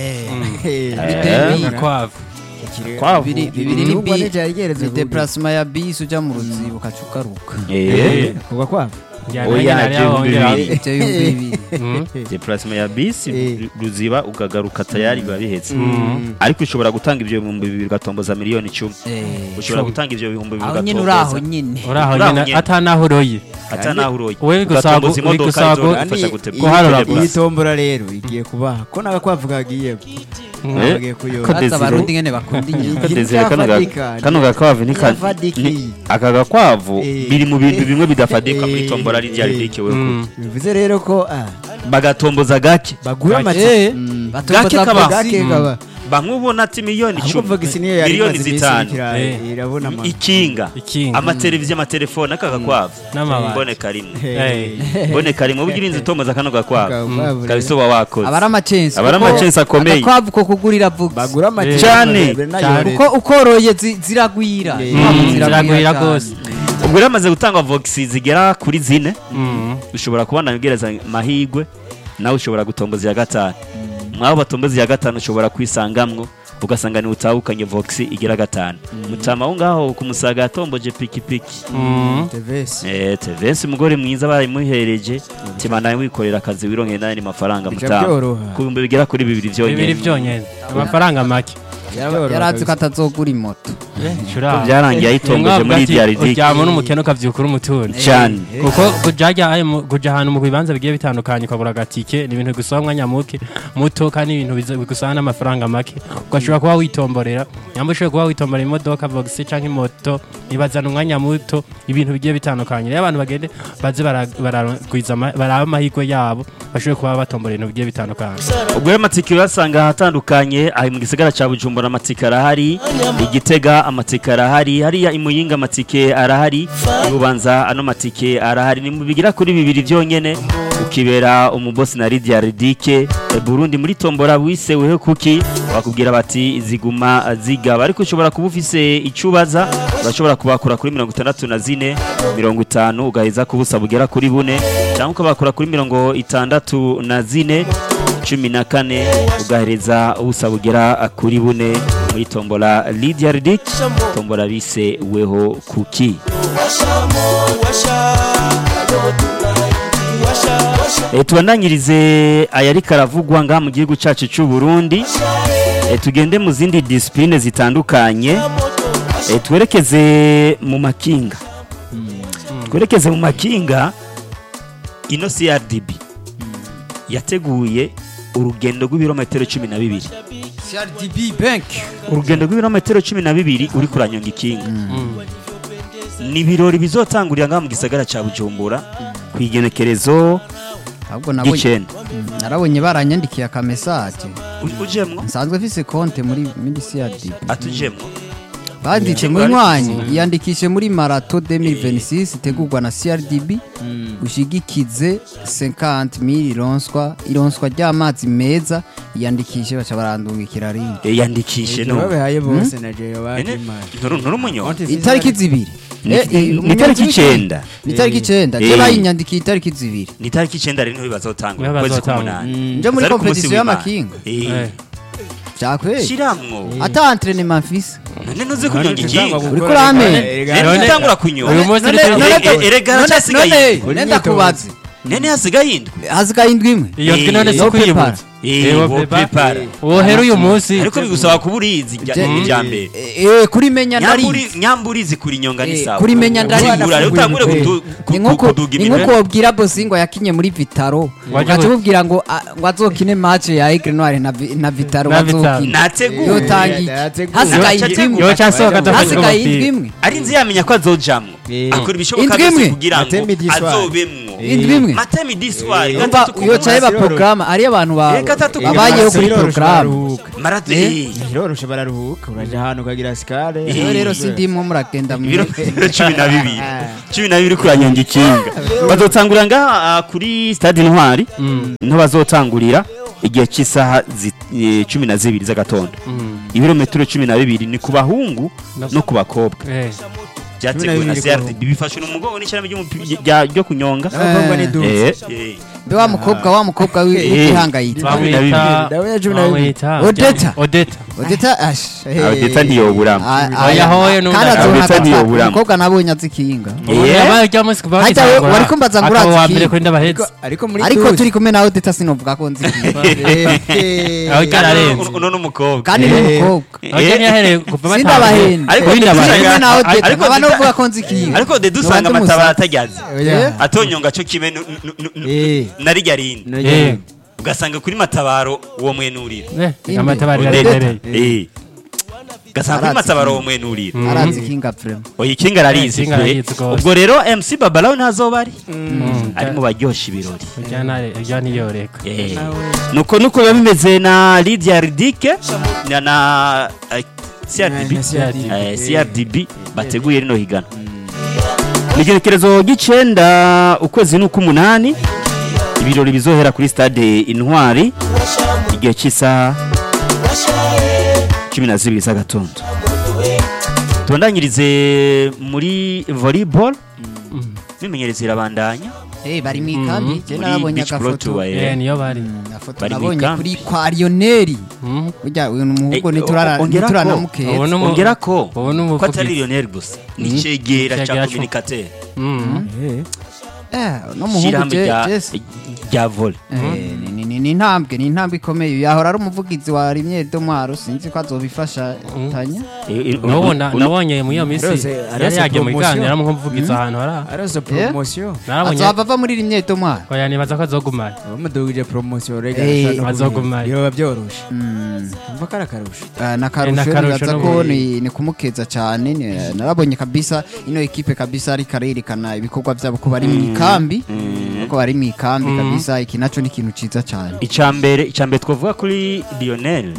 Bitewe- agakwavu Kwavu. bibiri bibiri ni Ibihugu bi ane byarigeretse ni kuburyo. deplacement ya bisi ujya mu ruzibo ukaca ugaruka Eh, kuva kwabo Oya, ibihumbi bibiri. ibyo bihumbi bibiri deplacement ya bisi Eh. ruziba ukagaruka tayari biba bihetse ariko ushobora gutanga ibyo bihumbi bibiri ugatomboza miliyoni icumi Eh, ushobora gutanga ibyo bihumbi bibiri aho nyine uri aho ugatomboza nyine uraho Uraho nyine nyene. atanaho uroye ata naho uroye Wowe gusaba- ugatomboza uri imodoka gusaba ko- izogufasha Ani- gute- guharura gutebura. iyi tombora rero igiye kubaha ko n'agakwavu kagiye Eh, bagiye ko kuyoba Desire- baza abarundi ngene bakunda inyama Ko Iyi Desire kano ga- ntiyafadika, kano gakwavu ni ka- ntiyafadika ni- iyi. aka gakwavu Eh. biri mu bintu bimwe bidafadika muri Eh. tombora rya Eh. ridike we Mm. bivuze rero ko ah, bagatomboza gake bagura Gake. amatike Gake kaba. gake kaba bamwe ubona ati miliyoni ahubwo icumi vogisi niyo yari miliyoni imaze iminsi zitanu irikira- Eh. irabona ama- ikinga ikinga amateleviziyo amatelefone aka gakwavu N'amabati. mboneka rimwe Eh. mboneka rimwe ubwo urinze utomboza kano gakwavu Gakwavu rero. kabisa uba wakoze aba ari amacensi Aba ari kuko amacensi akomeye. agakwavu ko kugurira vuba bagura amatike Cyane. Cyane. kuko ukoroye zi- ziragwira Eh. Inkwavu Mm, ziragwira cyane. rwose ubwo rero hamaze gutangwa vogisi zigera kuri zine Mm. ushobora kubona ubwireza amahirwe nawe ushobora gutomboza iya gatanu mwabo batomboza iya gatanu ushobora kwisangamwo ugasanga niwe utahukanye vogisi igira gatanu mutama aho ngaho ku musaga yatomboje pikipiki Mm. Tevesi. Eh, Tevensi umugore mwiza baramuhereje tima nawe wikorera akazi wirongeye n'ayandi mafaranga Bija mutama byoroha. ku bihumbi bigera kuri bibiri bibiri byonyine byonyine amafaranga make Byoroha yarazi ko kabisa. atazogura imoto Shura. byarangiye ayitomboje Mwavuga muri ati, diaridike uryama n'umukene ukavyuka uri umutunzi cyane kuko kuja ayo mu- kuja ahantu mu bibanza bigiye bitandukanye ukagura agatike ni ibintu bigusaba umwanya muke muto kandi ibintu biza- bigusaba n'amafaranga make ugashobora kuba witomborera nyamba ushobora kuba witomborera imodoka vogisi canke imoto ibazana umwanya muto ibintu bigiye bitandukanye rero abantu bagende baze bara- baragwiza ama- baraba amahirwe yabo bashobore kuba batomborera ibintu bigiye bitandukanye ubwo rero amatike urasanga ahatandukanye aha mu gisagara cya bujumbura amatike arahari igitega amatike arahari hariya imuyinga amatike arahari ibubanza ano matike arahari ni mu bigira kuri bibiri byonyene ukibera umubosi na Lydia Ridike e, Burundi muri tombora wiseweho kuki bakubwira bati ziguma zigaba ariko ushobora kuba ufise icubaza urashobora kubakura kuri mirongo itandatu na zine mirongo itanu ugaheza kubusa bugera kuri bune cyangwa ukabakura kuri mirongo itandatu na zine cumi na kane ugahereza ubusa bugera kuri bune muri tombola Lydia Ridik tombola bise weho kuki e, tubandanyirize ayari karavugwa ngaha mu gihugu cyacu cy'u Burundi e, tugende mu zindi disipline zitandukanye e, twerekeze mu makinga twerekeze mu makinga ino CRDB yateguye urugendo rw'ibirometero cumi na bibiri CRDB bank urugendo rw'ibirometero cumi na bibiri uri kuranyonga ikinga ni ibirori bizotangurira ngaha mu gisagara cya bujumbura ku igenekerezo ahubwo nabonye ry'icenda narabonye baranyandikiye akamesaje U- ujemwo nsanzwe mfise konte muri muri CRDB atujemwo banditse mu nywanyi yiyandikishe muri marato 2026 itegurwa na CRDB ushigikize 50 ironswa ironswa ry'amazi meza yiyandikishe baca barandungikira ringi Eh, yandikishe no babihaye bose na jewe Ene, bakimana nturu nturu munyo itariki zibiri Ni- Eh, eh, ni umunyagihugu- itariki icenda. ni itariki icenda Eh. je bayinyandikiye itariki zibiri ni itariki icenda rero niho bazotangura Niho ukwezi bazotangura. k'umunani nje muri Zari ku munsi kompetisiyo w'Imana. y'amakinga Eh, Eh. vyakweli shiramwo ata entraînement mfise none nuzi kunyonga ikinga Uriko uramenya? rero None- utangura kunyonga uyu munsi None- uri- none- Eh, eh, erega none- haracyasigaye none- none ndakubaza nene hasigaye indwi hasigaye indwi imwe iyo ndwi none si Yo ukuyibutsa Eh, Eh, wo prepare. prepare. wohera uyu munsi ariko bigusaba kuba urizi irya- Je- irya mbere Eh, eh, kurimenya Nyamburi- ndarizi nyamburizi kuri nyonga ni Eh, sawa kurimenya ndarizi. Usigura rero utangure kudu- ku- ni ku- nkuko kuduga ni iminwe nkuko wabwira bosi ngo yakinye muri vitaro Waje ugaca we- umubwira ngo ah, ngo azokine match ya Aigle Noir na Vi- na vitaro Na Vitaro. bazokina nateguye yotangiye Yateguye. hasigaye Yo- indwi imwe yo casohoka atavuga hasigaye umupira. indwi imwe ari nzi yamenya ko azojamwo Eh. akora ibishoboka Indwi byose imwe? kugira ngo Matemi diswari. azobemwo indwi imwe matemi diswari Umva gatatu ku yoca munsi. yeba porogaramu ari abantu ba- Eh, gatatu ku babayeho munsi. kuri Biroroshe porogaramu bararuhuka. Marato- Eh. eh. biroroshe bararuhuka uraja ahantu ukagira sikare Eh. rero rero sindimwo muragenda mu ibiro ibiro cumi na bibiri cumi na bibiri kuranyonga ikinga bazotangurira ngaha ah, kuri stade intwari niho bazotangurira igihe cy'isaha zi- eh, cumi na zibiri z'agatondo ibirometero cumi na bibiri ni ku bahungu no ku bakobwa Eh. byateguwe na bibiri ku CRDB bifashwe n'umugongo n'ishyirahamwe ry'umupi- rya- ryo kunyonga n'abakobwa ni duke Eh, eh. mbe wa mukobwa wa mukobwa wi- Eh. w'igihangayitwa bamwita Dawe ya cumi na bibiri. bamwita Odeta. odeta odeta ash Odeta ntiyoburamo. Oya, hoye n'undi kandi araza. azona Odeta ntiyoburamo. umukobwa nabonye azi ikinga Eh. yabaye rya munsi kuva Hajya we- bagitangura, wariko mbaza ngo urazi akaba uwa iki? mbere kuri ndabahetse Ariko- ariko muri ariko duke. turi kumwe na odeta sinovuga ko nzi ikinga Eh, Aho eh, cyara- Kandi Ararenze. uno- uno n'umukobwa kandi ni umukobwa Eh. aho cyari yahereye kuva sindabahenda Ariko turi Odeta- kumwe na odeta ariko nkaba Odeta- novuga ko nzi ikinga ariko de dusanga Nubanza amatabara umusa- atajyaze oya. atonyonga cyo kimwe nu- nu- nu- nu- Eh. na rijya rindi Nogeye. ugasanga kuri matabaro uwo mwenurira Eh, amatabari Odeta. araremereye Eh. ugasanga kuri Arazi matabaro uwo mwenurira arazi ikinga vrema oya ikinga ararizi Ikinga pe ararizi rwose. ubwo rero MC Babalawo ntazoba ari ari mu baryoshya ibirori irya niyoreka Eh. nuko nuko biba bimeze na Lydia Ridike na na eh, CRDB Na CRDB. Eh, CRDB bateguye rino higana ni igerekerezo ry'icenda ukwezi ni uk'umunani ibirori bizohera kuri stade intwari igihe cy'isaha cumi na zibiri z'agatondo tubandanyirize muri volleyball imimenyerezo irabandanya eh bari mu ikambi je muri narabonye beach pro agafoto tour Eh, eh. niyo bari agafoto Bari mu nabonye ikambi. kuri kwa Lionel Mhm. burya uyu muhugo Eh, niturara ongera ko. nituranamukeza Ubu ni umu- ongera ko ubu ni ko umuvugizi. atari Lionel gusa ni icegera Icegera cya cyo- communicateur Mhm. Eh. eh no muhungu shyirahamwe je rya Jesse rya volley Eh, ni- ni- ni- ni intambwe ni intambwe ikomeye yahora ari umuvugizi wa rimwe domwaro sinzi ko azobifasha tanya Eh, eh, N'ubu na- uno- nabonye muri iyo minsi Rose, yari arose yagiye mu promotion. biganiro nk'umuvugizi ahantu hari arose promosiyo narabonye azova ava muri rimwe domwaro oya nibaza ko azogumara bamudugije promosiyo rega Eh, arashaka no azogumayo. kubiba- biba byoroshe Mm. umva ko ari akarusho Ah, na na karusho karusho nibaza no ko mu- ni ni kumukeza cyane ni- narabonye kabisa ino ekipe kabisa ariko arerekana ibikorwa byabo ko bari mu ikambi ko bari mu ikambi kabisa iki naco ni ikintu ciza cyane icambere icambere twavuga kuri Lionel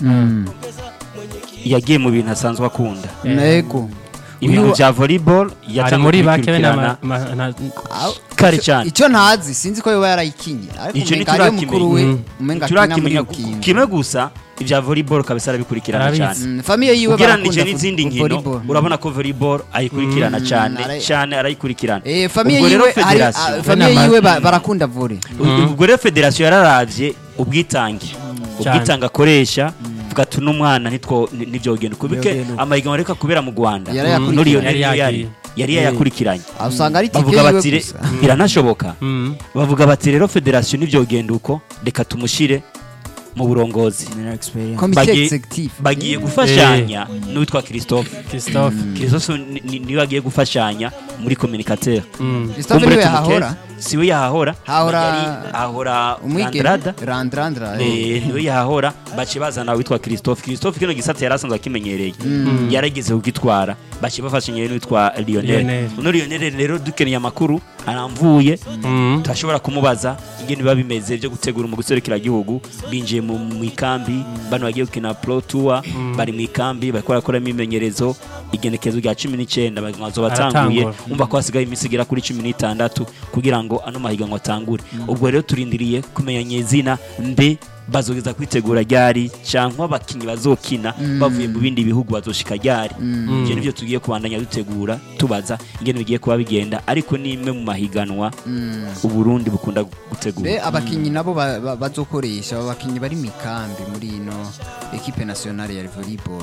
yagiye mu bintu asanzwe akunda nego ibintu Uyu- bya volleyball ari yatangiye muri bake we na kubikurikirana ma- ma- na- kare cyane icyo ntazi sinzi ko yoba yarayikinye ariko Ico umenga hariyo ntiturakimenya. mukuru we Mm. umenga akina muri turakimenya iyo kintu kimwe gusa ibya volleyball kabisa arabikurikirana Arabizi. cyane Mm, famiye yiwe ugereranije barakunda n'izindi vo- nkino volleyball. urabona ko volleyball ayikurikirana cyane ara- cyane arayikurikirana Eh, famiye Ubwo rero yiwe hari federasiyo- ah, famiye Nama- yiwe ba- barakunda vore ubwo rero federasiyo yararavye ubwitange ubwitange akoresha vuga ati uno mwana ntitwo ni- ntivyogenda kubike Ntivyogenda uko. amahiganwa areka kubera mu rwanda Yarayakurikiranye. muri iyo Yari yari yagiye. yari yayakurikiranye aho usanga ari tike bavuga yiwe bati re- gusa biranashoboka Mhm. bavuga bati rero federasiyo ntivyogenda uko reka tumushire mu burongozi komite Bagiye- executive bagiye gufashanya n'uwitwa christophe Christophe christophe ni- ni- niwe agiye gufashanya muri communicateur Mhm. Christophe Kumbure niwe tumukeze. yahahora siwe yahahora Hahora- Yari- ahora umwigeme Landrada. randrandra Eh, niwe yahahora bace bazana witwa christophe christophe kino gisata yari asanzwe akimenyereye yarageze kugitwara bace bafashanya n'uwitwa lionel Lionel. uno lionel rero dukeneye amakuru aramvuye Mhm. turashobora kumubaza ingene biba bimeze byo gutegura mu gihugu binjiye mu mu ikambi bano bagiye gukina pro tour bari mu ikambi bariko barakora imyimenyerezo igenekezo rya cumi n'icyenda bazo batanguye Aratangura. umva ko hasigaye iminsi igera kuri cumi n'itandatu kugira ngo ano mahiganwa atangure ubwo rero turindiriye kumenya nyezina mbe bazogeza kwitegura ryari cyangwa abakinnyi bazokina bavuye mu bindi bihugu bazoshika ryari ibyo nibyo tugiye kubandanya dutegura tubaza ingene bigiye kuba bigenda ariko ni imwe mu mahiganwa uburundi bukunda gutegura be abakinnyi nabo ba- ba- bazokoresha aba bakinnyi bari mu ikambi muri ino ekipe nationale ya volleyball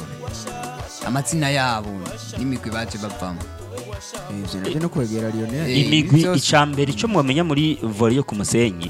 amazina yabo n'imigwi baje bavamo ivyo navyo no kwegera Lionel Eh, imigwi byose- icambere icyo mwamenya muri volley yo ku musenyi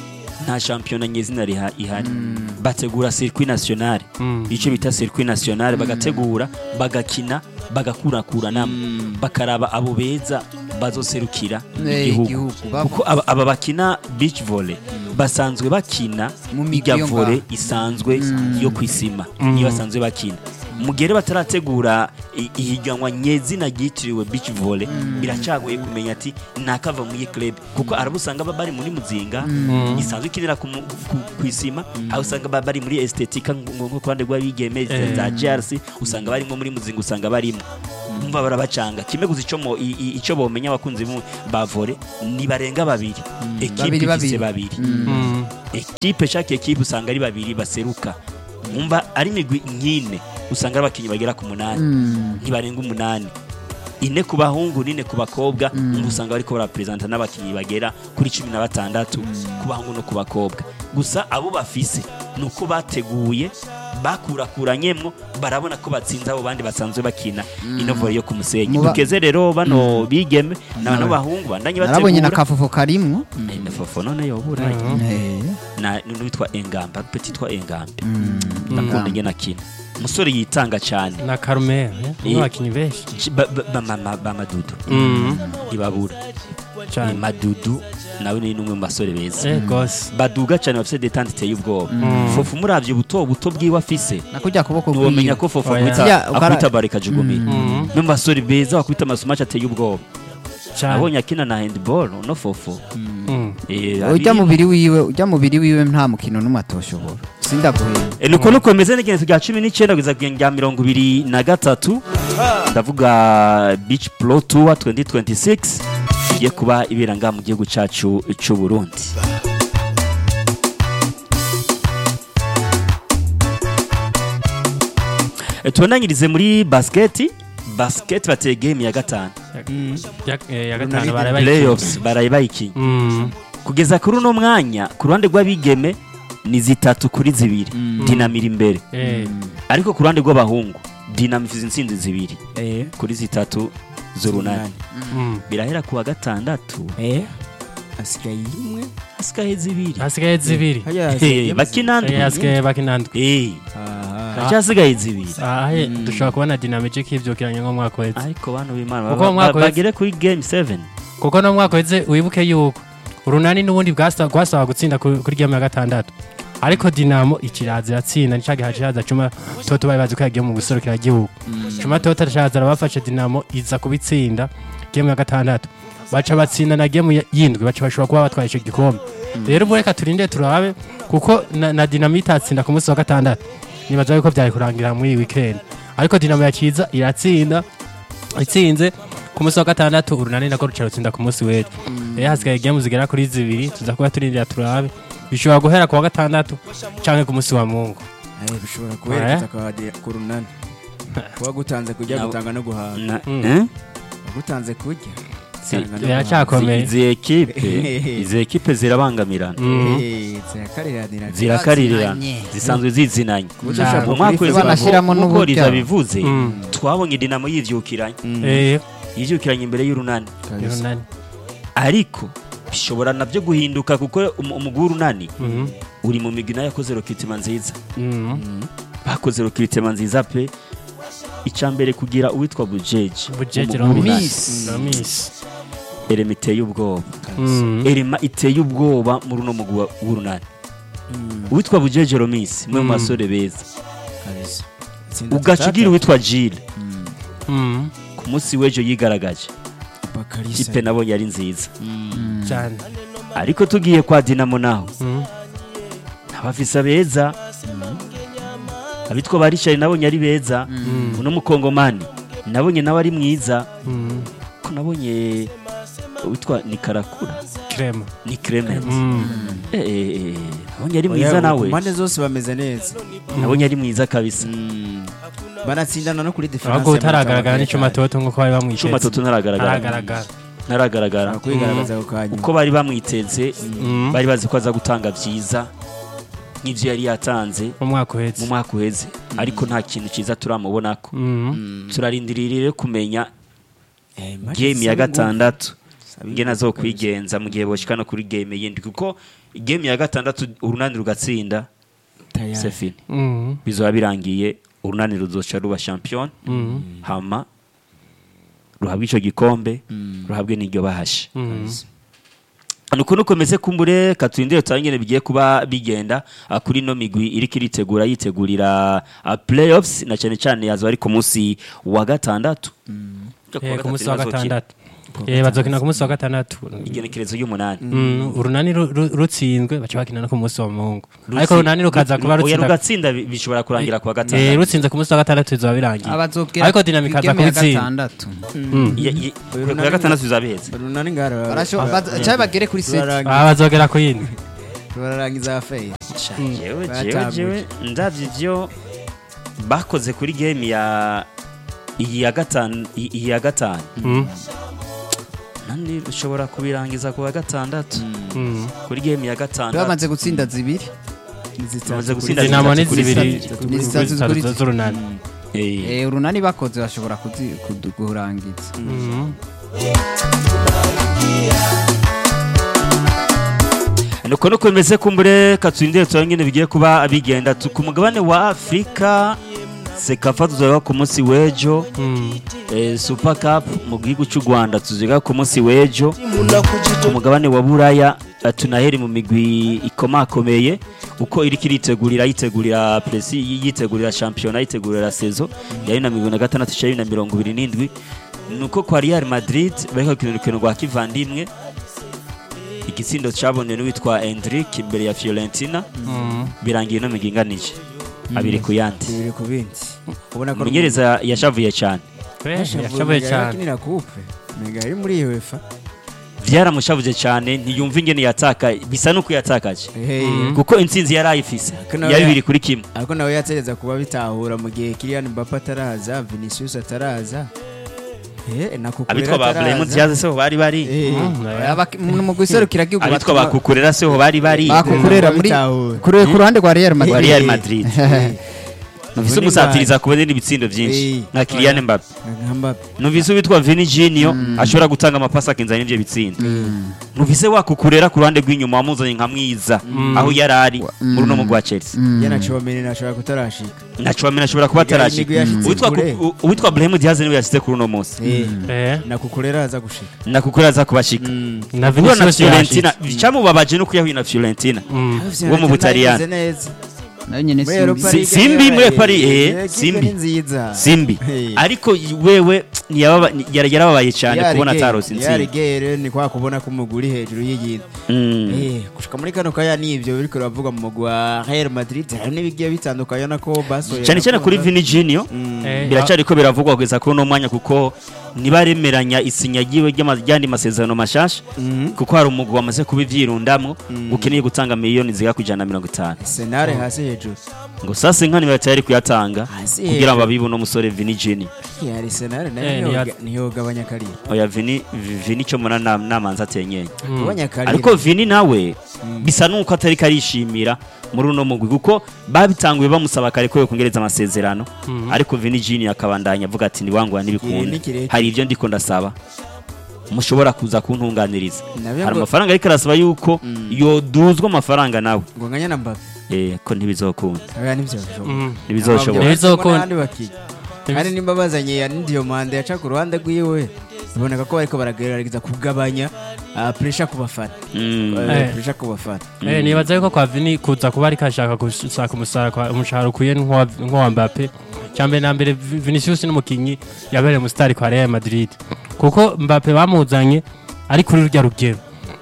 nta shampiyona nyezina riha- ihari bategura circuit nationale Mm. icyo bita circuit nationale bagategura bagakina bagakurakuranamo bakaraba abo beza bazoserukira Eh, igihugu igihugu. Ba- kuko aba, aba bakina beach volley basanzwe bakina Mu migwi irya yo volley ngaho. isanzwe yo kwisima iyo basanzwe bakina mugere batarategura i- ihiganwa nyezina ryitiriwe beach volley biracagoye kumenya ati nakava muri iyi club kuko arabusanga ba- bari muri muzinga isanzwe ikinira ku mu- ku- ku isima aho usanga ba- bari muri estetika nko ku ruhande rw'abigeme Eh. za JRC usanga barimo muri muzinga usanga barimo umva barabacanga kimwe gusa icyo mo- i- i- icyo bomenya abakunzi mu- ba volley ni barenga babiri ekipe Babiri, ifise babiri. babiri Mm. ekipe chaque ekipe usanga ari babiri baseruka umva ari imigwi nk'ine usanga ari abakinnyi bagera ku munani ntibarenga umunani ine ku bahungu n'ine ku bakobwa umva usanga bariko baraperezanta n'abakinnyi bagera kuri cumi na batandatu ku bahungu no ku bakobwa gusa abo bafise ni uko bateguye bakurakuranyemwo barabona ko batsinze abo bandi basanzwe bakina ino volley yo ku musenyi Muba- dukeze rero bano bigeme na bano bahungu bandanye narabonye na bategura kafufu karimwo Eh, na fofo none yobura Eh, na n'uwitwa engamba petit twa engambe mm, ndakunda ingene akina umusore yitanga cyane na Carmel Eh. n'abakinnyi benshi Ch- ba- ba- ba- ma- ma- ba madudu Mm. ntibabura ni cyane madudu nawe ni n'umwe mu basore beza eh gose baduga cyane bafite detante iteye ubwoba fofu muravye buto buto bwiwe afise nakujya kuboko ntiwomenya kwiwe ko fofu Oya. akwita Ya, ukara- akwita bareka jugumira Mm. no mu basore beza bakwita amasumaci ateye ubwoba cyane nabonye akina na handball no fofu Mm. Eh, ujya abiri- mubiri wiwe ujya mubiri wiwe nta mukino n'umwe atoshobora sindaguhera E, nuko nuko bimeze n'igenezo rya cumi n'icyenda kugeza ku rya mirongo ibiri na gatatu ndavuga beach pro tour 2026 igiye kuba ibera ngaha mu gihugu cyacu cy'u Burundi E, tubonanyirize muri basket basket bateye game ya gatanu Ya- eh, ya gatanu Runaldo barabaye playoffs baraye bayikinye Mm. kugeza kuri uno mwanya ku ruhande rw'abigeme ni zitatu kuri zibiri dinamira imbere eh ariko ku ruhande rw'abahungu dinamo ifite intsinzi zibiri eh kuri zitatu z'urunani Mm. birahera ku wa gatandatu eh asigaye imwe hasigaye zibiri hasigaye zibiri haya Eh, bakinandwe Eh, hasigaye bakinandwe Eh, aha haracyasigaye zibiri Ah, eh, dushobora kubona dinamike k'ivyukiranye nko mu mwaka weze ariko bantu b'imana Kuko ba- mu mwaka ba- wese- bagere kuri game 7 kuko no mu mwaka weze wibuke yuko urunani n'ubundi bwasa- rwasaba gutsinda ku- kuri game ya gatandatu ariko dinamo ikiraza iratsinda nica giha kiraza cuma toto bari bazi ko yagiye mu guserukira igihugu cuma toto araza arabafashe dinamo iza kubitsinda game ya gatandatu baca batsinda na game ya- yindwi baca bashobora kuba batwaye ico gikombe rero ubu reka turinde turabe kuko na, na dinamo itatsinda ku munsi wa gatandatu nibaza yuko byari kurangira muri iyi weekend ariko dinamo yakiza iratsinda itsinze ku munsi wa gatandatu urunani nako ruca rutsinda ku munsi w'ejo rero hasigaye gemu zigera kuri zibiri tuza kuba turindira turabe bishobora guhera ku wa gatandatu canke ku munsi wa mungu eh bishobora kuherekeza kwa de- ku runani kuba gutanze kujya Na- gutanga no guhaga Na- Mm. eh? gutanze kujya Si- gutanga no biracyakomeye izi ekipe izi ekipe zirabangamirana Mm. Eh, zirakariranira zirakarirana Bazinanye. zisanzwe zizinanye Kuburyo Nah. ushobora mu mwaka kuri wese FIFA banashyiramo nk'uko n'uburyo. riza bivuze Mm. twabonye dinamo yivyukiranye Eh, yivyukiranye imbere y'urunani kabisa. urunani ariko bishobora nabyo guhinduka kuko um- umugwi w'urunani Mhm. uri mu migwi nayo yakoze rokitima nziza Mhm. bakoze rokitima nziza pe icambere kugira uwitwa bujeji bujeje Umugwi w'urunani. Miss. romisi erema iteye ubwoba Mm. erema iteye ubwoba muri uno mugwi wa- w'urunani Mm, uwitwa bujeje romisi umwe mu Mm. basore beza kabisa. Itsinda ugaca tutata. ugira uwitwa jile Mm, Mm. ku munsi w'ejo yigaragaje Bakalisa. kipe nabonye ari nziza Mm, cyane ariko tugiye kwa dinamo naho Mm. abafisa beza abitwa barishari nabonye ari beza Mm. uno mukongomani nabonye nawe ari mwiza Mm. ko nabonye witwa ni karakura Crema. ni Clement Mm. Eh, eh, eh, nabonye ari Oya, mwiza ku nawe mpande zose bameze neza nabonye ari mwiza kabisa banatsindana no kuri diferanse ahubwo utaragaragara n'icuma toto nk'uko bari bamwiteze Cuma Toto ntaragaragara ntaragaragara ntaragaragara kwigaragaza ako kanya uko bari bamwiteze Mm. bari bazi ko aza gutanga byiza nk'ibyo yari yatanze mu mwaka mu uhetse mwaka uheze ariko nta kintu cyiza turamubonako Mm. turarindirira rero kumenya Eh, match game ya zisaba ingufu. gatandatu Zisaba ingene ingufu azokwigenza mu gihe boshika no kuri game yindi kuko game ya gatandatu urunani rugatsinda Tayari. sefini Mm. bizoba birangiye urunani ruzoca ruba champion Mm. hama ruhabwe ico gikombe ruhabwe n'iryo bahashe Mm. nuko nukomeze kumbure katurindire turangene bigiye kuba bigenda ah, kuri no migwi iriko iritegura yitegurira ah, playoffs na cyane cyane yazo ari ku munsi wa gatandatu Ku wa Eh, ku munsi wa bazokina. gatandatu Eh, bazokina ku munsi wa gatandatu igenekerezo y'umunani Mm, urunani ru- ru- rutsinzwe baca bakina no ku munsi wa mungu Rutsi- ariko urunani rukaza kuba Oya, rutsinda rugatsinda bi- bishobora kurangira ku wa Eh, gatandatu rutsinze ku munsi wa gatandatu bizaba birangiye abazobwira ariko dinamika aza game ya kubitsinda gatandatu Mm. Ya- ya- ku wa gatandatu bizaba biheze runani ngara Barasho- baza- cyangwa bagere kuri seti Turarangiza- Ah, bazogera ku yindi turarangiza feye jewe jewe Batambuje. jewe ndavye ivyo bakoze kuri game ya iyi ya gatanu iyi iyi ya gatanu Mm. nandi ushobora kubirangiza ku wa gatandatu Mm. kuri game ya gatandatu bamaze gutsinda zibiri bamaze gutsinda dinamo ni zitatu kuri zibiri zitatu. Ni zitatu zitatu kuri- z'urunani Eh, Eh, urunani bakoze bashobora kuzi- kudu- kurangiza Mm. nuko nuko bimeze kumbure katurindire turangene bigiye kuba bigenda Tu- ku mugabane wa afurika sekafa tuzoba ku munsi w'ejo Mm. eh, super cup mu gihugu cy'u rwanda tuzoga ku munsi w'ejo ku mugabane wa buraya eh, tunaheri mu migwi ikomakomeye uko iriko iritegurira yitegurira presi yitegurira shampiyona yitegurira sezo ya bibiri na mirongo na gatandatu cya bibiri na mirongo ibiri n'indwi nuko kwa real madrid bariko bakina urukino rwa kivandimwe igitsindo cabonye n'uwitwa Endrick imbere ya Fiorentina Mm. birangiye no miginganije abiri ku yandi bibiri ku bindi ubona ko umumenyereza yashavuye cyane Eh, yashoboye cyane akinira coupe mega ari muri UEFA byaramushavuje cyane ntiyumva ingene yataka bisa nuko yatakaje hey kuko intsinzi yari ayifise Kano ya ya- bibiri kuri kimwe ariko nawe yategeza kuba bitahura mu gihe Kylian Mbappe ataraza Vinicius ataraza eh na Kukurela abitwa ba Brahim ataraza. Diaz seho bari bari Eh, Mm, oya. Abak- mu mu guserukira igihugu abitwa batuma- ba Kukurera seho bari bari bakukurera muri Bitahura. kure ku ruhande rwa Real wa Madrid Real Madrid numvise Vuni umusatiriza kubona ibitsindo byinshi Eh. nka Kylian Mbappe nka Mbappe numvise uwitwa Vini Junior ashobora gutanga amapasi akinzana n'ibyo bitsindo numvise wakukurera ku ruhande rw'inyuma wamuzanye nka mwiza aho yari ari muri uno mugwi wa Chelsea yana Chouameni nashobora kutarashika na Chouameni ashobora kuba Imigwi atarashika yashitse uwitwa kure. Ku- u- uwitwa Brahim Diaz niwe yashyize kuri uno munsi eh Eh, na Kukurela aza gushika na kukurera aza kubashika na guhura na Vinicius Fiorentina yashitse. cyamubabaje no kuyahuye na Fiorentina Mm. Wo mu Butaliyani. neza nayo nyine muri si Europa Si- League Simbi niyo muri yabaye- Paris, eh, eh, kipe Simbi. ni nziza simbi Hey. ariko wewe ntiyababa- yari yarababaye cyane kubona atarose intsinzi yarigere ni kwa kubona ko umugwi uri hejuru y'iyindi Mm. Eh, gushika muri kano kaya nivyo biriko biravuga mu mugwi wa Real Madrid hari n'ibigiye bitandukanye nako basohoye cyane cyane kuri Vini Junior Eh, biracari ko biravugwa kugeza kuri uno mwanya kuko ntibaremeranya isinya ryiwe ry'ama- ry'andi masezerano mashasha kuko hari umugwi wamaze kuba ivyirundamwo ukeneye gutanga miliyoni zigera ku ijana na mirongo itanu Senare hasi hejuru ngo sasa inka ntibatari kuyatanga Hasi kugira ngo hejuru. babibe uno musore Vini Junior yari Senare Eh, nayo niyo- niyoga- niyogabanya karira oya Vini Vini cyo muna na- namanza atenyeye Mm. gabanya karira ariko Vini nawe bisa nuko atari karishimira muri uno mugwi kuko babitanguye bamusaba kare ko yokongereza amasezerano Mhm. ariko Vini Junior akabandanya avuga ati niwangwa Igihe ntibikunda ni kirekire. hari ibyo ndiko ndasaba mushobora kuza kuntunganiriza Nabyo hari ngo- amafaranga ariko arasaba yuko yoduzwa amafaranga nawe ngo nganya na Mbappe eh ko ntibizokunda oya nivyo bishoboka Mm. ntibizoshoboka Ntibizokunda. n'abandi bakinnyi kandi nimba bazanye ya ndiyo manda yaca ku ruhande rwiwe biboneka ko bariko baragerageza kugabanya ah, pressure ku bafana Mm. Eh, Eh. pressure ku bafana Eh, nibaza yuko kwa Vini kuza kuba ariko ashaka gushaka umusara kwa umushahara ukwiye nk'uwa nk'uwa Mbappe cyambere na mbere Vi- Vinicius n'umukinyi yabereye umusitari kwa Real Madrid kuko Mbappe bamuzanye ari kuri rurya rugero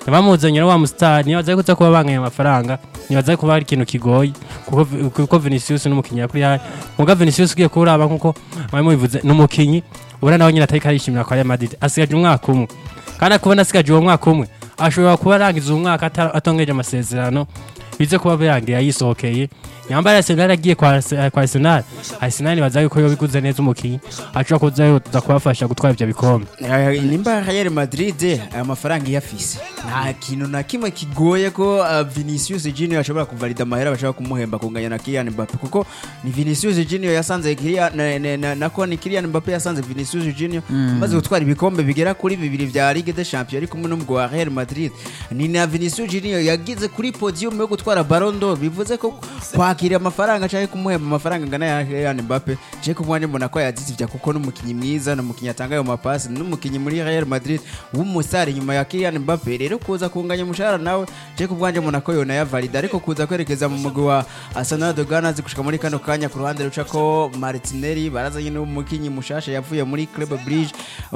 bamuzanye na wa musitari nibaza yuko uza kuba banganya amafaranga nibaza yuko kuba ari ikintu kigoye kuko kuko Vinicius n'umukinnyi yakuri yayo muga Vinicius ugiye kuraba nkuko mwari mubivuze n'umukinnyi ubona nawe nyine atari karishimira kwa Real Madrid asigaje umwaka umwe kandi kubona asigaje uwo mwaka umwe ashobora kuba arangiza uwo mwaka ata- atongeje amasezerano bize kuba birangiye yisohokeye nyambara Arsenal agiye kwa Arse- kwa Arsenal Arsenal baza yuko yo biguze neza umukinnyi ashobora kuza yoza kubafasha gutwara ivyo bikombe Eh, nimba Real Madrid aya mafaranga iyafise nta kintu na kimwe kigoye ko uh, Vinicius Junior ashobora kuvalida amahera bashobora kumuhemba kunganya na Kylian Mbappe kuko ni Vinicius Junior yasanze Kylian na, na, na, nako ni Kylian Mbappe yasanze Vinicius Junior amaze gutwara ibikombe bigera kuri bibiri vya Ligue des Champions ari kumwe n'umugwi wa Real Madrid ni na Vinicius Junior yagize kuri podium yo gutwara Ballon d'Or bivuze ko kwakira amafaranga cyangwa kumuhemba amafaranga angana ya Kylian Mbappe je ku mwanya mbona ko yazitsivya kuko n'umukinyi mwiza n'umukinyi atanga ayo mapasi n'umukinyi muri Real Madrid w'umusare nyuma ya Kylian Mbappe rero kuza kunganya umushahara nawe je ku bwanje mbona ko yona yavalida ariko kuza kwerekeza mu mugwi wa Arsenal de Gunners gushika muri kano kanya ku ruhande ruca ko Martinelli barazanye n'umukinyi mushasha yavuye muri Club Brugge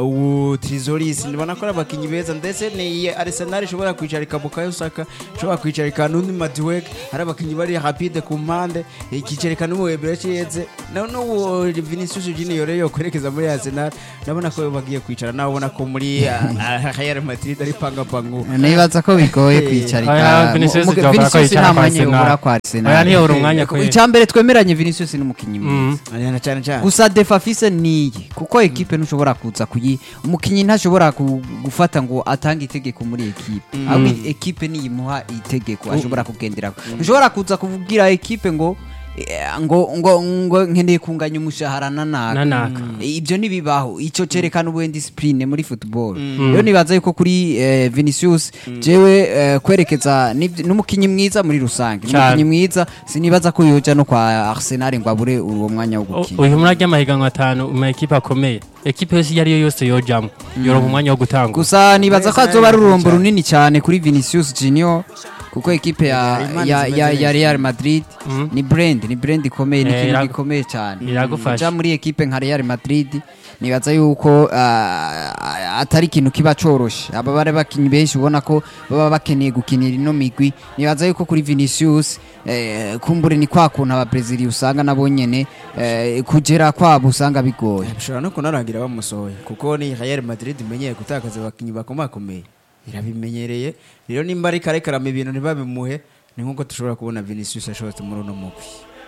u Trizoris ndibona ko ari abakinyi beza ndetse ni Arsenal ishobora kwicarika Bukayo Saka ishobora kwicarika n'undi Madueke hari abakinyi bari rapide ku mpande ikicarika n'umuwebera cyeze na n'uwo Vinicius Junior rero kwerekeza muri Arsenal ndabona ko bagiye kwicara nawe ubona ko muri ah, Real Madrid ari panga pangu nibaza ko bigoye Eh, kwicarika oya, Vinicius Mu- mu- byakora ko Vinicius yicara nta kwa mwanya Arsenal. yobura kwa oya Arsenal ntiyobora umwanya kwe icyambere twemeranye Vinicius ni umukinnyi Mm. mwiza Ariana cyane cyane gusa defafise niyi kuko ekipe ntushobora kuza kuyi umukinnyi ntashobora ku- gufata ngo atange itegeko muri ekipe ahubwo ekipe niyimuha itegeko ashobora kugendera ntushobora kuza kuvugira ekipe ngo eh, ngo ngo ngo nkeneye kunganya umushahara na naka nanaka ibyo ntibibaho icyo cyerekana ubundi disipurine muri football rero nibaza yuko kuri eh, Vinicius jewe eh, kwerekeza n'ibyo- n'umukinnyi mwiza muri rusange Cyane. n'umukinnyi mwiza sinibaza ko yoja no kwa Arsenal ngo abure uwo mwanya wo gukina uyu muri ry'amahiganwa atanu mu ekipe akomeye ekipe yose iyo ari yo yose yojamo yoronka umwanya wo gutanga gusa nibaza ko Arsenal azoba ari irakomeye ururombo cyane. runini cyane kuri Vinicius Junior kuko ekipe ya, Imana ya, zimeze ya, neza. ya Real Madrid Mhm. ni brand ni brand ikomeye ni Eh, ikintu iragu- gikomeye cyane iragufasha. kuja muri ekipe nka Real Madrid nibaza yuko ah, atari ikintu kiba coroshe aba bari bakinyi benshi ubona ko baba bakeneye gukinira ino migwi nibaza yuko kuri Vinicius eh, kumbure ni kwa kuntu aba Brazil usanga nabo nyene eh, kugera kwabo usanga bigoye bishobora no kunarangira bamusohoye kuko ni Real Madrid imenyeye gutakaza abakinnyi bakomakomeye irabimenyereye rero nimba ari kare karama ibintu ntibabimuhe ni nk'uko dushobora kubona Vinicius ashobotse muri uno mugwi